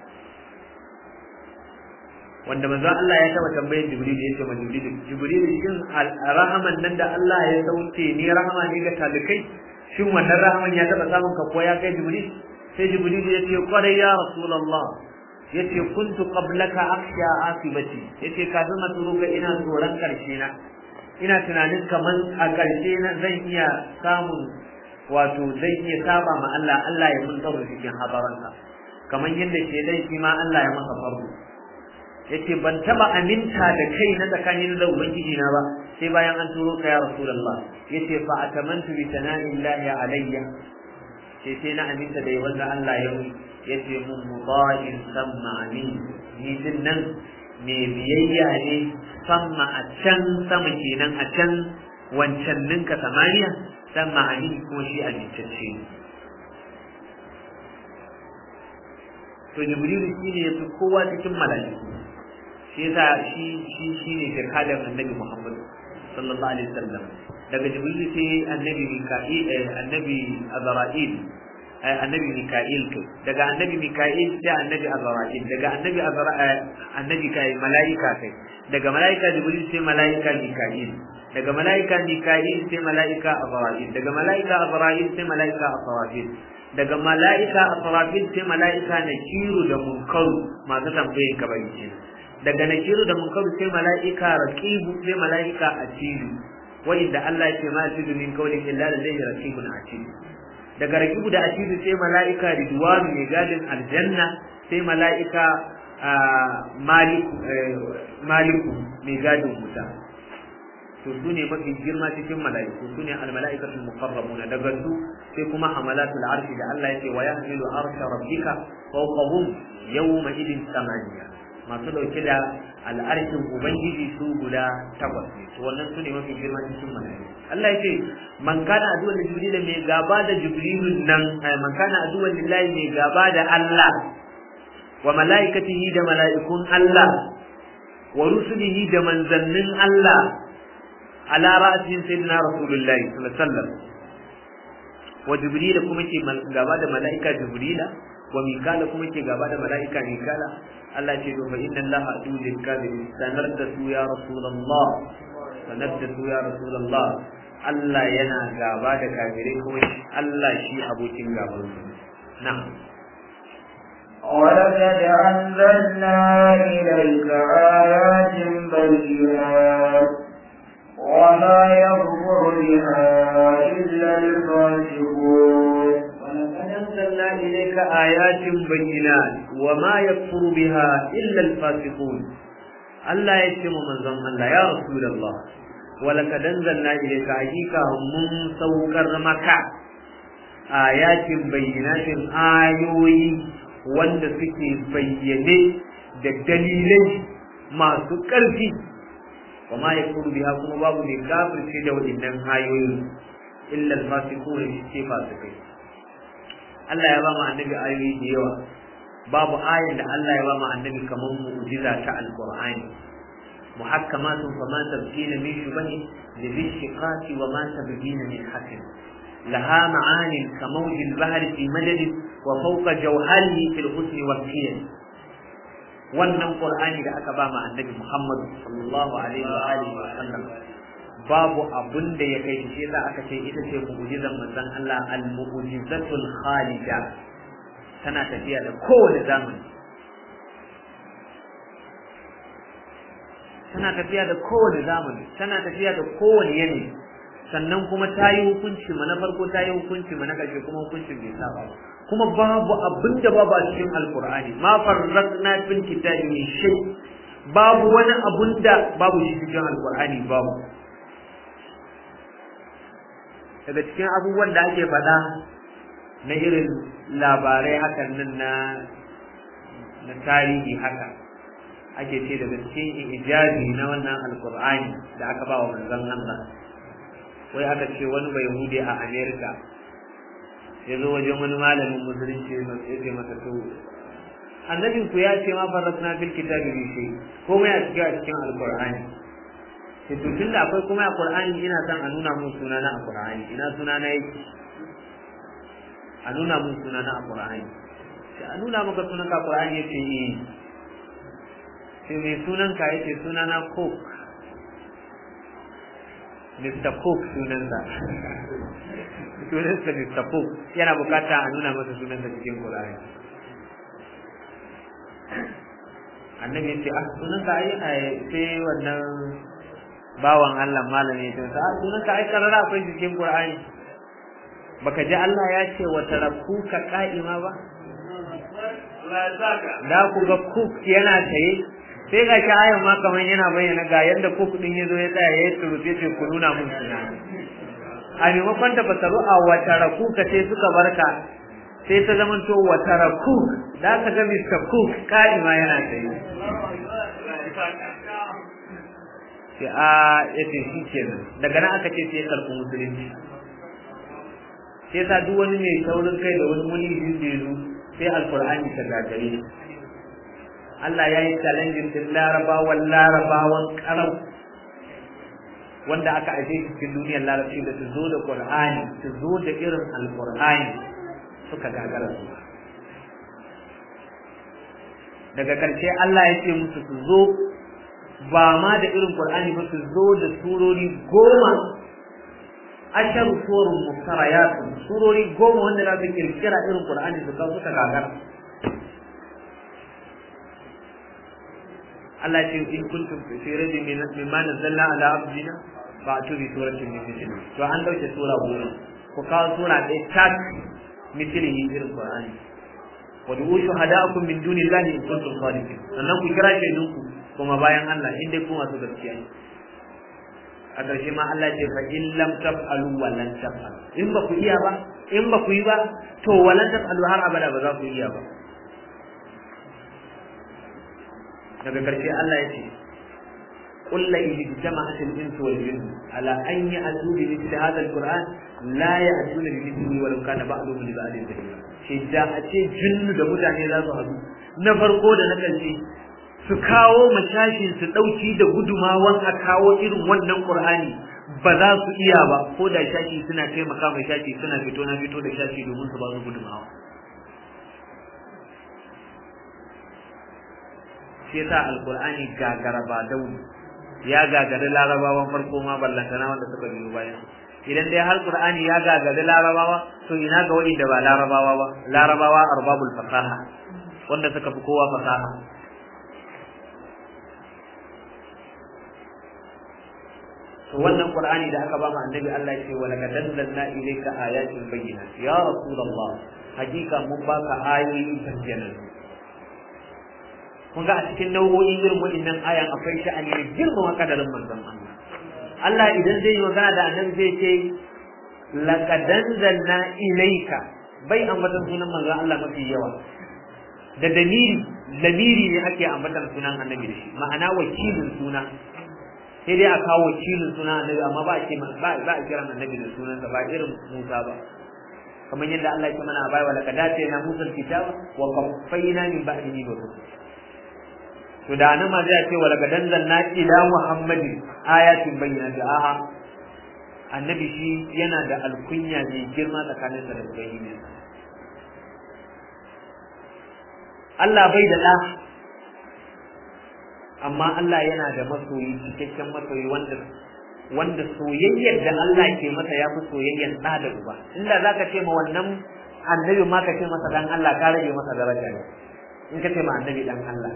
Speaker 2: wanda manzon Allah ya taba tambayar Jibril yace ma Jibril Jibril shin rahaman nan da Allah ya sauke ne rahama ne ga talikai shin wannan rahaman ya taba samun ka ko ya kai Jibril sai Jibril ya ce kwarai ya Rasulullah yace kuntu qablaka akhsha asibati yace kafin a turo ga ina tsoron karshe na ina tunanin kaman a karshe na zan iya samun wato zan iya saba ma Allah Allah ya mun tsaro cikin habaransa kamar yadda ke dai shi ma Allah ya masa farko yace ban taba aminta da kai na tsakanin da ubangiji na ba sai bayan an turo ka ya rasulullah yace fa atamantu bi sana'illahi alayya sai sai na aminta da yawan Allah ya yi yace mun mudajin samma amin ni din nan me biyayya ne samma a can sama kenan a can wancan ninka samaniya samma amin ko shi amintacce ne to jibrilu shine yafi kowa cikin mala'iku shi yasa shi shi shine shirkadan annabi Muhammad sallallahu alaihi wasallam daga jibril sai annabi mika'il annabi azra'il annabi mika'il to daga annabi mika'il sai annabi azra'il daga annabi azra'il annabi kai malaika kai daga malaika jibril sai malaika mika'il daga malaika mika'il sai malaika azra'il daga malaika azra'il sai malaika asrafil daga malaika asrafil sai malaika nakiru da munkaru masu tambayin kabari kenan daga nakiru da munkaru sai mala'ika raqibu sai mala'ika atidu wanda Allah yake ma tudu min qawlin illa ladayhi raqibun atid daga raqibu da atid sai mala'ika ridwan mai gadin aljanna sai mala'ika maliku maliku mai gadin wuta to su ne mafi girma cikin mala'iku su ne almala'ikatul muqarrabuna daga su sai kuma hamalatul arshi da Allah yake wa yahmilu arsha rabbika fawqahum yawma idin samaniya masu dauke da al'arshin ubangiji su guda takwas ne to wannan su ne mafi girma cikin mala'iku Allah yake man kana aduwan da jibril mai gaba da jibrilun nan man kana aduwan lillahi mai gaba da Allah wa mala'ikatihi da mala'ikun Allah wa rusulihi da manzannin Allah على رأس سيدنا رسول الله صلى الله عليه وسلم وجبريل كما كي غابا da malaika jibrila wa mikala kuma ke gaba da malaika mikala Allah ce to fa inna Allah adu lil kafirin sanar da su ya rasulullah sanar da su ya rasulullah Allah yana gaba da kafirai kuma Allah shi abokin gaban su na'am
Speaker 1: ولقد أنزلنا إليك آيات بينات وما يغفر بها إلا الفاسقون
Speaker 2: ولقد أنزلنا إليك آيات بينات وما يكفر بها إلا الفاسقون الله يشتم من زم الله يا رسول الله ولقد أنزلنا إليك حقيقة من سوكر مكة آيات بينات آيوي wanda suke bayyane da dalilai masu ƙarfi wa ma yakuru biha kuma babu ne kafirce da waɗannan ayoyi illa al-fasiqun shi fasikai Allah ya ba mu annabi ayoyi da yawa babu ayin da Allah ya ba mu annabi kamar mu'jiza ta alqur'ani muhakkamatun fama tabqina min shubahi li bishiqati wa ma tabqina min hakim laha ma'anin kamawj al-bahr fi madad wa fawqa jawharihi fil husn wal qiyam wannan qur'ani da aka ba mu annabi Muhammad sallallahu alaihi wa alihi wa sallam babu abun da ya kai shi yasa aka ce ita ce mu'jizan manzon Allah al-mu'jizatul khalida tana tafiya da kowane zamani tana tafiya da kowane zamani tana tafiya da kowane yanayi sannan kuma ta yi hukunci ma na farko ta yi hukunci ma na ƙarshe kuma hukuncin bai saba ba kuma babu abin da babu a cikin alkur'ani ma farraqna fil kitabi min shay babu wani abun da babu shi cikin alkur'ani babu daga cikin abubuwan da ake faɗa na irin labarai hakan nan na na tarihi haka ake ce daga cikin ijazi na wannan alkur'ani da aka ba wa manzon Allah wai aka ce wani bai hude a America ya zo wajen wani malamin musulunci ya ce masa to annabin ku ya ce ma farasna bil kitabi bi shay komai a cikin a cikin alkur'ani to tun da akwai kuma a Qur'ani ina son a nuna mun suna na a Qur'ani ina suna na yake a nuna mun suna na a Qur'ani sai a nuna maka sunan ka Qur'ani yace eh sai mai sunan ka yace suna na Cook Mr. Cook sunansa sunansa Mr. Cook yana bukata a nuna masa sunansa cikin Qur'ani annabi yace ah sunanka ai sai wannan bawan Allah malami ya ce sunan ka ai karara akwai cikin Qur'ani baka ji Allah ya ce wa tarakuka qa'ima ba da ku ga kuk yana taye sai ga shi ayan ma kaman yana bayyana ga yanda kuk din yazo ya tsaya ya turufe ce ku nuna mun suna a maimakon ta fasaru a wa tarakuka sai suka barka sai ta zama to wa tarakuk da ka ga Mr. Cook qa'ima yana taye sai a yace shi kenan daga nan aka ce sai karɓi musulunci sai sa duk wani mai taurin kai da wani wani yin da yazo sai alqur'ani ta gagare shi Allah ya yi challenge din larabawan larabawan karau wanda aka aje shi cikin duniyar larabci da su zo da qur'ani su zo da irin alqur'ani suka gagara su daga karshe Allah ya ce musu su zo ba ma da irin Qur'ani ba su zo da surori goma asharu surun muftarayat surori goma wanda za su kirkira irin Qur'ani su kawo suka gagara Allah ce in kuntum fi rajin mimma nazzalna ala abdina fa tu bi suratin min mithli to an dauke sura goma ku kawo sura ɗaya tak mithlihi irin qur'ani wa du'u shuhada'akum min dunillahi in kuntum sadiqin sannan ku kira shaidunku kuma bayan Allah in dai ku masu gaskiya ne a ƙarshe ma Allah ce fa in lam taf'alu wa lan taf'alu in ba ku iya ba in ba ku yi ba to wa lan taf'alu har abada ba za ku iya ba daga ƙarshe Allah ya ce قل إذ اجتمعت الإنس والجن على أن يأتوا بمثل هذا القرآن لا يأتون بمثله ولو كان بعضهم لبعض ظهيرا شيدا أتي جن da mutane za su haɗu na farko da na ƙarshe su kawo mashashin su ɗauki da gudumawan a kawo irin wannan ƙur'ani ba za su iya ba ko da shashi suna taimaka mai shashi suna fito na fito da shashi domin su ba su gudumawa shi yasa alƙur'ani gagara ba dauni ya gagari larabawan farko ma ballantana wanda suka biyo bayan idan dai har qur'ani ya gagari larabawa to ina ga wanda ba larabawa ba larabawa arbabul fasaha wanda suka fi kowa fasaha to wannan qur'ani da aka ba mu annabi Allah ya ce wa laqad anzalna ilayka ayatin bayyinat ya rasulullah hakika mun baka ayoyi bayyana kun ga a cikin nau'o'in irin waɗannan ayan akwai sha'ani da girmama kadarin manzon Allah Allah idan zai yi magana da annabi zai ce laqad anzalna ilayka bai ambatan sunan manzon Allah mafi yawa da damiri lamiri ne ake ambatan sunan annabi da shi ma'ana wakilin suna sai dai a kawo wakilin suna annabi amma ba a ce ba ba a kiran annabi da sunansa ba irin Musa ba kamar yadda Allah ya ce mana a bai wa laqad atayna Musa al-kitaba wa qaffayna min ba'dihi bi rusul to da nan ma zai ce wala gadan zanna ila muhammadin ayatin bayyinati a'a annabi shi yana da alkunya mai girma tsakanin sa da ubangiji Allah bai da da amma Allah yana da masoyi cikakken masoyi wanda wanda soyayyar da Allah ke masa ya fi soyayyar da da uba inda zaka ce ma wannan annabi ma ka ce masa dan Allah ka rage masa daraja ne in ka ce ma annabi dan Allah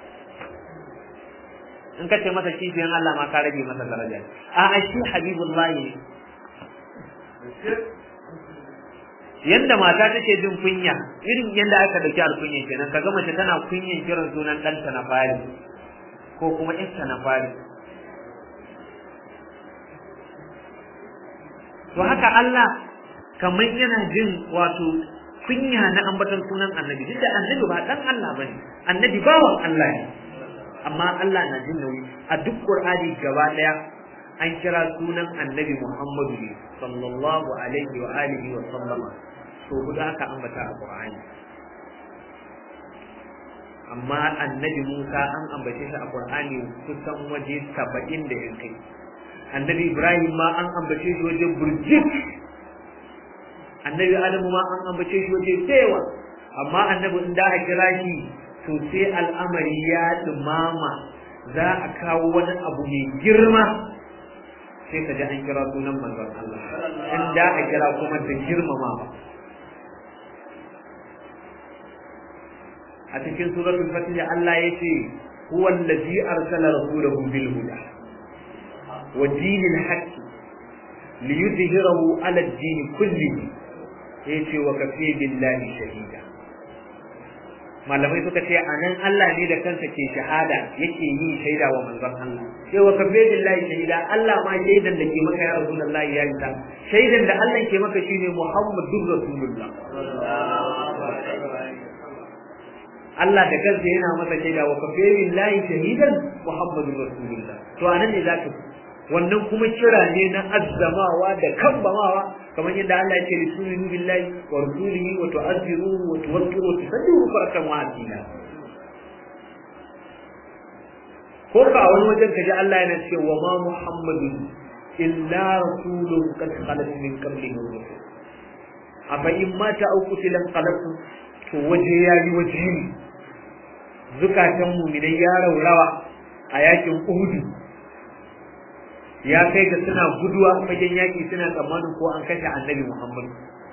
Speaker 2: in ka ce masa kishiyan Allah ma ka rage masa daraja a a shi habibullahi yanda mata take jin kunya irin yanda aka dauki alkunya kenan kaga mace tana kunyan kiran sunan ɗanta na fari ko kuma ƴarta na fari to haka Allah kamar yana jin wato kunya na ambaton sunan annabi duk da annabi ba dan Allah bane annabi bawan Allah ne amma Allah na jin nauyi a duk Qur'ani gaba daya an kira sunan Annabi Muhammadu ne sallallahu alaihi wa alihi wa sallama so guda aka ambata a Qur'ani amma Annabi Musa an ambace shi a Qur'ani kusan waje 70 da yankai Annabi Ibrahim ma an ambace shi waje burjik Annabi Adamu ma an ambace shi waje tsewa amma Annabi in da a kira shi to sai al'amari ya dumama za a kawo wani abu mai girma sai ka ji an kira sunan manzon Allah in da a kira kuma da girmama ba a cikin suratul fatih Allah ya ce huwa allazi arsala rasulahu bil huda wa dinil haqq liyudhhirahu ala ad-din kullihi yace wa kafi billahi shahida malamai suka ce a nan Allah ne da kansa ke shahada yake yi shaida wa manzon Allah sai wa kafe billahi shahida Allah ma shaidan da ke maka ya rasulullahi ya yi ta shaidan da Allah ke maka shine Muhammadur Rasulullah Allah da kansa yana masa shaida wa kafe billahi shahidan Muhammadur Rasulullah to anan ne zaka wannan kuma kira ne na azzamawa da kambamawa kamar yadda Allah ya ce li tuminu billahi wa rasulihi wa tu'azziruhu wa tuwaqqiru wa tusaddiru farkan wa asila ko ka wani wajen kaji Allah yana ce wa ma muhammadun illa rasulun qad khalat min qablihi rusul afa in mata au qutilan qalatu to waje yayi waje ne zukatan mu'minai ya raurawa a yakin Uhud ya kai ga suna guduwa fagen yaki suna tsammanin ko an kashe annabi Muhammad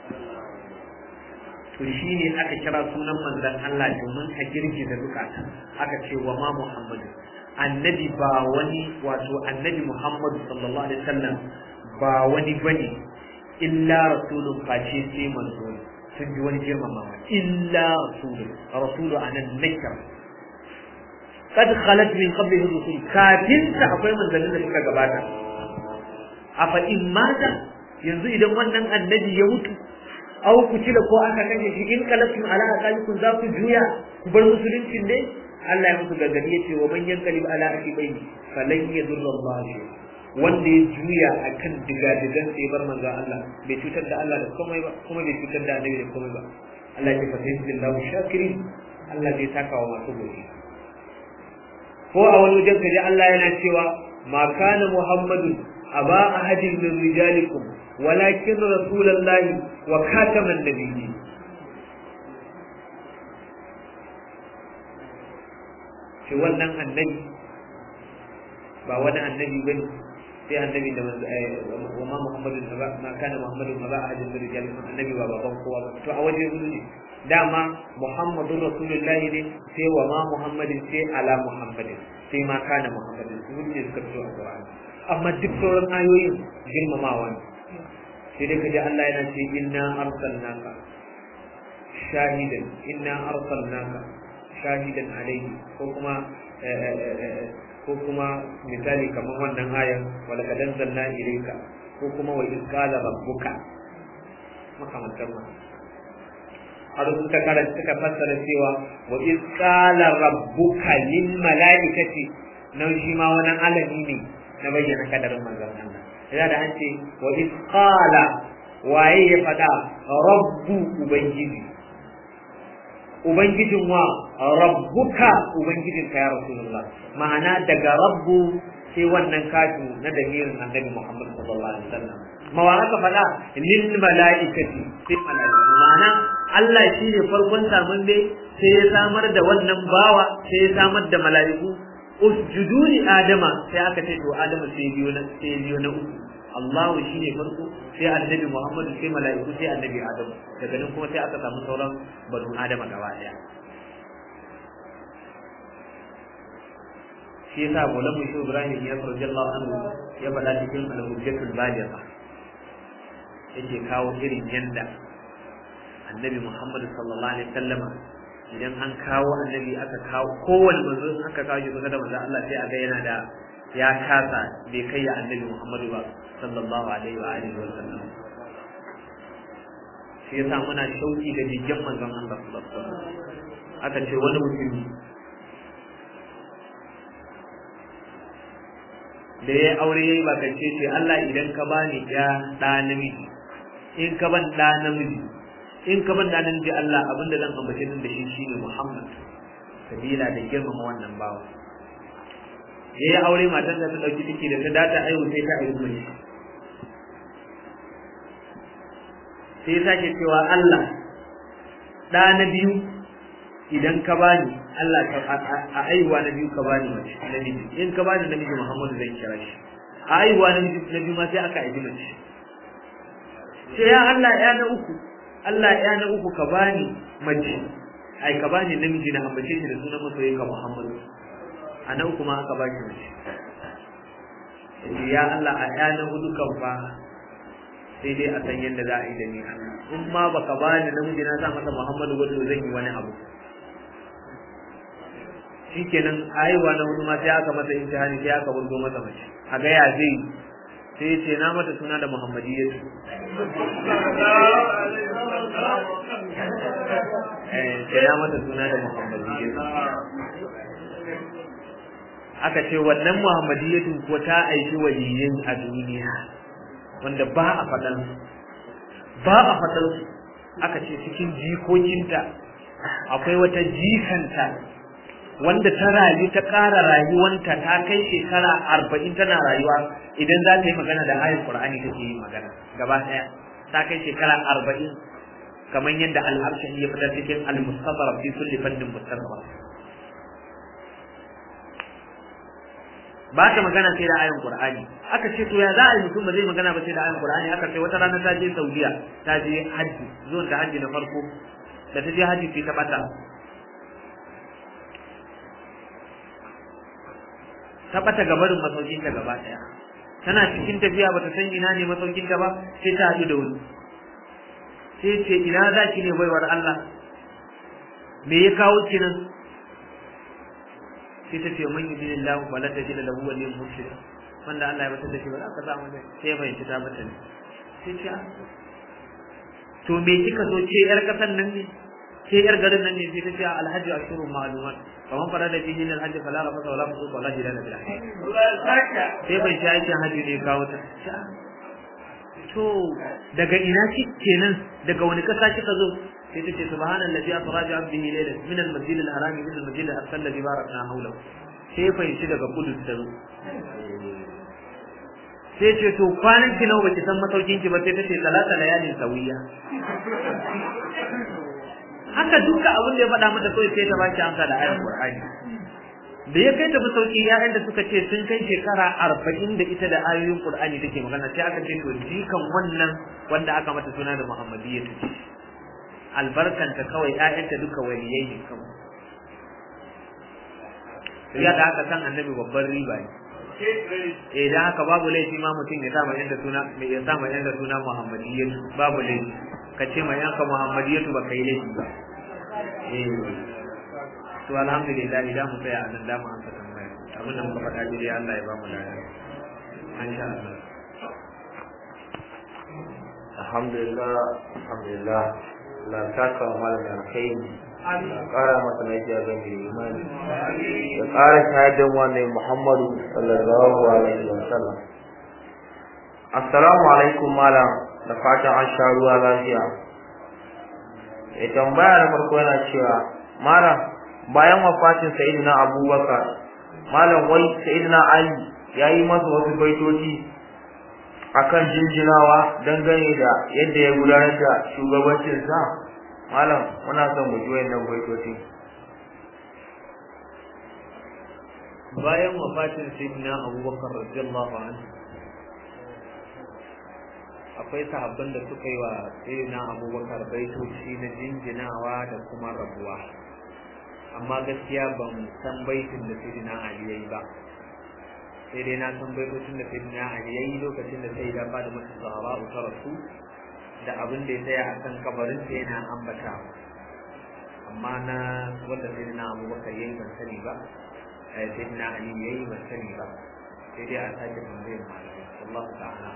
Speaker 2: to shi ne aka kira sunan manzon Allah domin a girgiza zukata aka ce wa ma Muhammad annabi ba wani wato annabi Muhammad sallallahu alaihi wasallam ba wani bane illa rasulun face sai manzo sun ji wani girmamawa illa rasulun rasulu anan nakira kad khalat min qablihi rusul kafin ta akwai manzannin da suka gabata afa in mata yanzu idan wannan annabi ya mutu aw ku ci da ko aka kashe shi in kalafin ala aqalikum za ku juya ku bar musuluncin ne Allah ya musu gargadi ya ce wa man yanqalib ala aqibai falan yadurra Allah shay'a wanda ya juya akan digadigan sai bar manzo Allah bai cutar da Allah da komai ba kuma bai cutar da annabi da komai ba Allah ya fata billahu shakirin Allah zai saka wa masu godiya ko a wani wajen kaji Allah yana cewa ma kana Muhammadu aba ahadin min rijalikum walakin rasulullahi wa khataman nabiyyin shi wannan annabi ba wani annabi bane sai annabi da wa ma Muhammadu ma kana Muhammadu ma ba ahadin min rijalikum annabi ba baban kowa ba to a waje ne dama Muhammadun Rasulullahi ne sai wa ma Muhammadin sai ala Muhammadin sai ma kana Muhammadin su ne suka fito a Qur'ani amma duk sauran ayoyin girmamawa ne sai dai kaji Allah yana ce inna arsalnaka shahidan inna arsalnaka shahidan alayhi ko kuma ko kuma misali kamar wannan ayan wala kadan zanna ilayka ko kuma wa iz qala rabbuka makamantar ma har suka karanta suka fassara cewa wa iz qala rabbuka lil malaikati nan shi ma wani alami ne na bayyana kadarin manzon Allah ya da an ce wa iz qala waye ya fada rabbu ubangiji ubangijin wa rabbuka ubangijin ka ya rasulullah ma'ana daga rabbu sai wannan kafin na damirin annabi Muhammad sallallahu alaihi wasallam mawa aka faɗa lil mala'ikati sai mala'iku ma'ana Allah shi ne farkon samun dai sai ya samar da wannan bawa sai ya samar da mala'iku usjudu li adama sai aka ce to adama sai biyo na sai biyo na uku Allah shi ne farko sai annabi Muhammad sai mala'iku sai annabi Adamu daga nan kuma sai aka samu sauran banu Adama gaba daya shi yasa Maulana Musa Ibrahim ya radiyallahu anhu ya faɗa cikin al-hujjatul baligha yake kawo irin yanda annabi Muhammad sallallahu alaihi wasallama idan an kawo annabi aka kawo kowanne manzo aka kawo shi da manzo Allah sai a ga yana da ya kasa bai kai ya annabi Muhammadu ba sallallahu alaihi wa alihi wa sallam shi yasa muna shauki da jikin manzon Allah sallallahu alaihi wa sallam aka ce wani mutumi da ya aure yayi ba kace ce Allah idan ka bani ya da namiji in ka ban da namiji in ka ban da namiji Allah abinda zan ambace din da shi shine Muhammad sabila da girmama wannan bawa ya yi aure matar da ta ɗauki ciki da ta data aihu sai ta aihu mai sai ya sake cewa Allah ɗa na biyu idan ka bani Allah a aihuwa na biyu ka bani mace namiji in ka bani namiji Muhammadu zan kira shi a aihuwa na biyu ma sai aka aihi mace sai ya Allah ya na uku Allah ya na uku ka bani mace ai ka bani namiji na ambace shi da sunan masoyin ka Muhammadu a nan kuma aka ba shi mace ya Allah a ɗanan hudu kan fa sai dai a san yadda za a yi da ni Allah in ma baka ba ni namiji na sa masa Muhammadu ba to zan yi wani abu shikenan aiwa na hudu ma sai aka masa imtihani sai aka wurgo masa mace a ga ya zai sai ya ce na mata suna da Muhammadiyya eh sai na mata suna da Muhammadiyya aka ce wannan muhammadiyyatin ko ta aiki waliyin a duniya wanda ba a faɗan ba a faɗan aka ce cikin jikokinta akwai wata jikanta wanda ta rayu ta ƙara rayuwanta ta kai shekara arba'in tana rayuwa idan za ta yi magana da ayin qur'ani take yi magana gaba ɗaya ta kai shekara arba'in kamar yadda al'arshin ya fitar cikin al-mustafa fi kulli fannin mustafa ba ta magana sai da ayin Qur'ani aka ce to ya za a yi mutum ba zai magana ba sai da ayin Qur'ani aka ce wata rana ta je Saudiya ta je haji zuwan ta haji na farko da ta je haji sai ta bata ta bata gabarin masaukin ta gaba daya tana cikin tafiya bata san ina ne masaukin ta ba sai ta haɗu da wani sai ce ina za ki ne baiwar Allah me ya kawo ki nan sai ta ce man yudin Allah wala tajid lahu waliyyun murshid wanda Allah ya bata da shi ba za ka samu ne sai ya fahimci ta bata ne sai ce to me kika so ce yar kasan nan ne ce yar garin nan ne sai ta ce alhaji ashurun ma'lumat kaman fara da bihi ne alhaji fala rafa wala musu wala jidana bil sai bai shi aikin haji ne kawo ta to daga ina ki kenan daga wani kasa kika zo sai ta ce subhanallazi asra bi abdihi laylan min al-masjid al-haram ila al-masjid al-aqsa alladhi barakna hawlahu sai fahimci daga kudu ta zo sai ce to kwanan ki nawa baki san masaukin ki ba sai ta ce salata layalin sawiya haka duka abin da ya faɗa mata kawai sai ta baki amsa da ayar Qur'ani da ya kai ta masauki ƴaƴan da suka ce sun kai shekara arba'in da ita da ayoyin Qur'ani take magana sai aka ce to jikan wannan wanda aka mata suna da Muhammadiyya ce albarkanta kawai ƴaƴanta duka waliyai ne kawai ya da aka san annabi babban riba ne eh dan haka babu laifi ma mutum ya sa ma yanda suna ya sa ma yanda suna Muhammadiyya babu laifi ka ce ma yanka Muhammadiyya ba kai laifi ba eh to alhamdulillah idan mu tsaya a nan da mu amsa tambaya abin da muka faɗa dai Allah ya ba mu lafiya insha Allah
Speaker 3: alhamdulillah alhamdulillah la saka malam da kai ya ƙara masa lafiya ga mai imani ya ƙara shahidan wannan Muhammadu sallallahu alaihi wa sallam assalamu alaikum malam da fatan an sha ruwa lafiya ya tambaya na farko yana cewa malam bayan wafatin sayyidina abubakar malam wai sayyidina ali ya yi masa wasu baitoci akan jinjinawa dangane da yadda ya gudanar da shugabancinsa malam muna son mu ji wayannan baitoci
Speaker 2: bayan wafatin sayyidina abubakar radiyallahu anhu akwai sahabban da suka yi wa sayyidina abubakar baitoci na jinjinawa da kuma rabuwa amma gaskiya ban san baitin da sayyidina ali yayi ba sai dai na san baitocin da sayyidina ali yayi lokacin da sai da fada masa zahara ta rasu da abin da ya tsaya a kan kabarin sa yana ambata amma na wanda sayyidina abubakar yayi ban sani ba sayyidina ali yayi ban sani ba sai dai a sake tambayar malamai wallahu ta'ala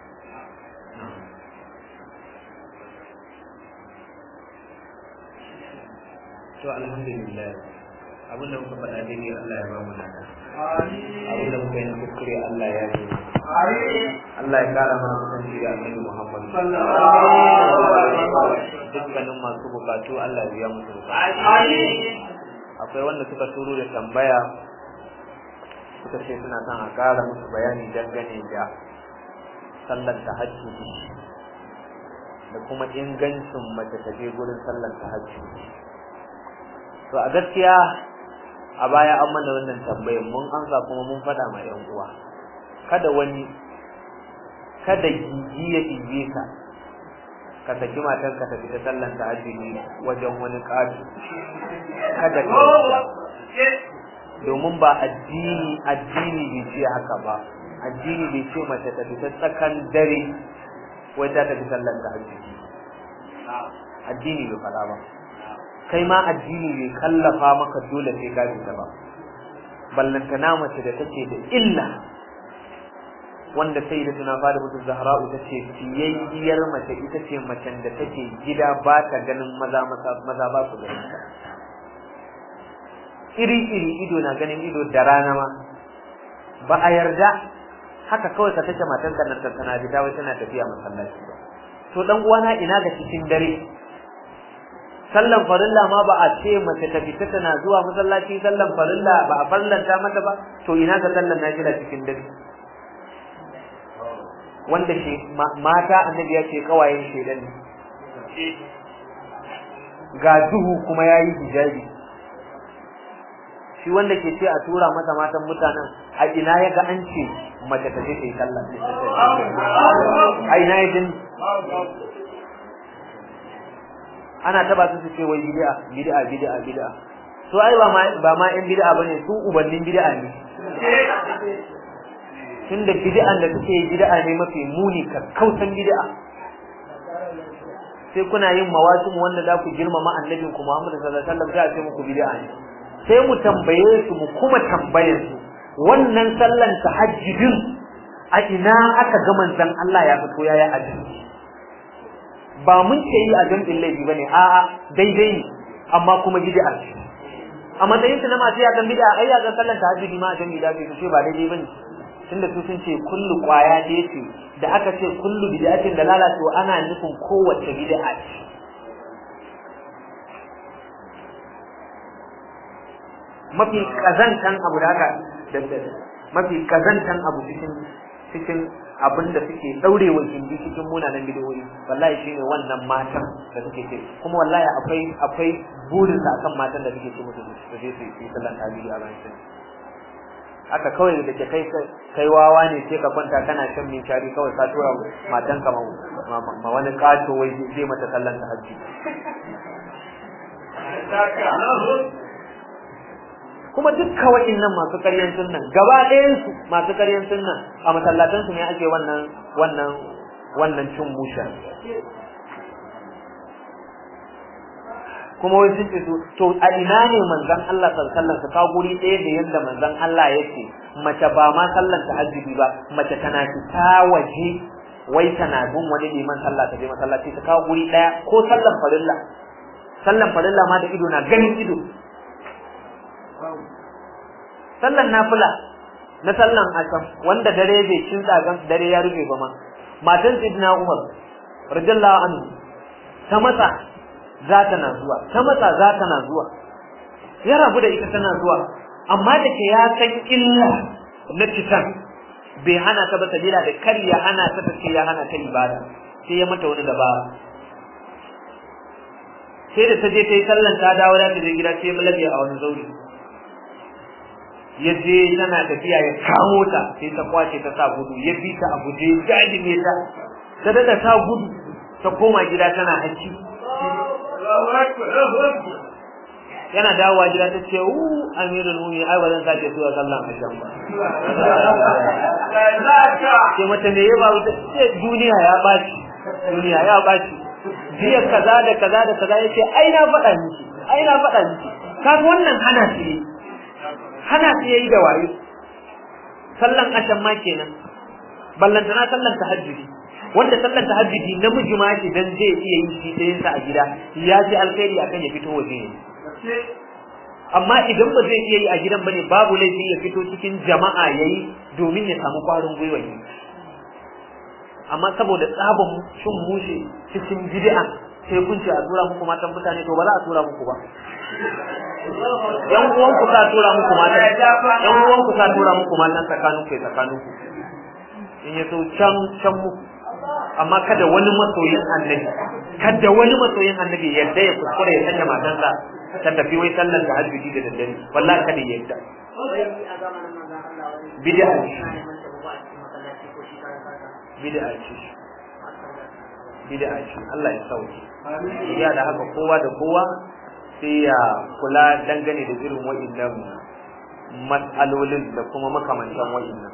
Speaker 2: to alhamdulillah abin da muka faɗa daidai Allah ya ba mu nada abin da muka yi kuskure Allah ya yi Allah ya kara mana kusanci da annabi Muhammad dukkanin masu bukatu Allah ya biya musu akwai wanda suka turo da tambaya suka ce suna son a kara musu bayani dangane da sallar tahajjud da kuma ingancin mace ta je gurin sallar tahajjud to a gaskiya a baya an mana wannan tambayar mun amsa kuma mun faɗa ma yan uwa kada wani kada gigi ya ije ka ka saki matan ka tafi ta sallan tahajjudi wajen wani ƙato kada ka domin ba addini addini bai ce haka ba addini bai ce mace ta fita tsakan dare wai ta tafi sallan tahajjudi addini bai faɗa ba kai ma addini bai kallafa maka dole sai ka fita ba ballantana mace da take da illa wanda sai da tuna fada mutu zahra'u ta ce fiyayyiyar mace ita ce macen da take gida ba ta ganin maza maza ba su ganin ta iri iri ido na ganin ido da rana ma ba a yarda haka kawai ka take matan ka nan tana fita wai tana tafiya masallaci ba to dan uwana ina ga cikin dare sallan farilla ma ba a ce mace ta fita tana zuwa masallaci sallan farilla ba a farlanta mata ba to ina ga sallan nafila cikin dare wanda shi mata annabi ya ce kawayen shedan ne ga duhu kuma yayi hijabi shi wanda ke ce a tura masa matan mutanen a ina ya ga an ce mace ta je ta yi sallah a ina ya gani ana taba su su ce wai bid'a bid'a bid'a bid'a to ai ba ma ba ma in bid'a bane su ubannin bid'a ne tunda bid'an da suke bid'a ne mafi muni kakkausan bid'a sai kuna yin mawasim wanda za ku girmama annabin ku Muhammad sallallahu alaihi wasallam sai muku bid'a ne sai mu tambaye su mu kuma tambayar su wannan sallan tahajjudin a ina aka ga manzon Allah ya fito yayi addini ba mun ce yi a jam'in laifi bane a'a daidai ne amma kuma bid'a ce a matsayin su na masu yakan bid'a ai yakan sallan tahajjudi ma a jam'i da su ce ba daidai bane tunda su sun ce kullu kwaya ce ce da aka ce kullu bid'atin da lalato ana nufin kowace bid'a ce mafi kazantan abu da haka mafi kazantan abu cikin cikin abin da suke daurewa gindi cikin munanan bidiyoyi wallahi shine wannan matan da suke ce kuma wallahi akwai akwai burin sa akan matan da suke ce musu su je su yi sallan tahajjudi a ranar aka kawai da ke kai kai wawa ne sai ka kwanta kana shan min shari kawai ka tura matan ka ma wani kato wai zai mata sallan tahajjudi kuma dukkan wa'annan masu ƙaryan sunnan gaba ɗayan su masu ƙaryan sunnan a masallatan su ne ake wannan wannan wannan cin musha kuma wai sun ce su to a ina ne manzon Allah sallallahu alaihi ka guri ɗaya da yanda manzon Allah yake mace ba ma sallan tahajjudi ba mace tana fita waje wai tana bin wani liman sallah ta je masallaci ta kawo guri ɗaya ko sallan farilla sallan farilla ma da ido na ganin ido sallan nafila na sallan asam wanda dare bai cin tsagan dare ya rufe ba ma matan sidna umar radiyallahu anhu ta matsa za ta na zuwa ta matsa za ta na zuwa ya rabu da ita tana zuwa amma da ke ya san illa na citan bai hana ta ba sabila da kar ya hana ta ta ce ya hana ta ibada sai ya mata wani dabara sai da ta je ta yi sallan ta dawo da ta je gida sai mulabi a wani zauri ya je tana tafiya ya kamo ta sai ta kwace ta sa gudu ya bi ta a guje jajime ta ta daga ta gudu ta koma gida tana hacci yana dawowa gida ta ce uu amirul mu'minin ai ba zan sake zuwa sallan ashan ba ce mata me ya ba wuta ce duniya ya baci duniya ya baci jiya kaza da kaza da kaza yace ai na faɗa miki ai na faɗa miki kaga wannan hana shi hana su yayi da wayo sallan ashan ma kenan ballantana sallan tahajjudi wanda sallan tahajjudi namiji ma shi dan zai iya yi shi sai sa a gida ya ji alkhairi akan ya fito waje ne amma idan ba zai iya yi a gidan bane babu laifi ya fito cikin jama'a yayi domin ya samu kwarin gwiwa ne amma saboda tsabon shin mushe cikin bid'a sai kun ce a tura muku matan mutane to ba za a tura muku ba yan uwan ku ka tura muku matan yan uwan ku ka tura muku matan tsakanin ku tsakanin ku in ya so can can muku amma kada wani masoyin annabi kada wani masoyin annabi yadda ya kuskure ya sanya matansa ta tafi wai sallar da hajji da daddare wallahi kada ya yadda bid'a bid'a ce bid'a ce Allah ya sauke ya da haka kowa da kowa sai ya kula dangane da irin wa'annan matsalolin da kuma makamantan wa'annan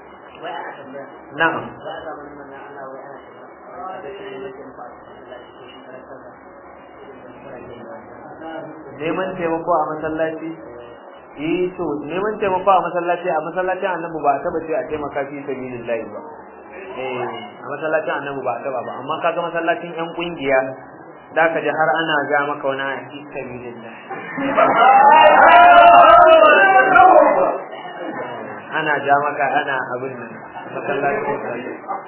Speaker 2: na'am neman taimako a masallaci eh to neman taimako a masallaci a masallacin annabi ba a taba ce a taimaka fi sabilillahi ba eh a masallacin annabi ba a taba ba amma kaga masallacin yan kungiya da ka ji har ana ga maka wani a fi sabilillah ana ja maka ana abin nan masallacin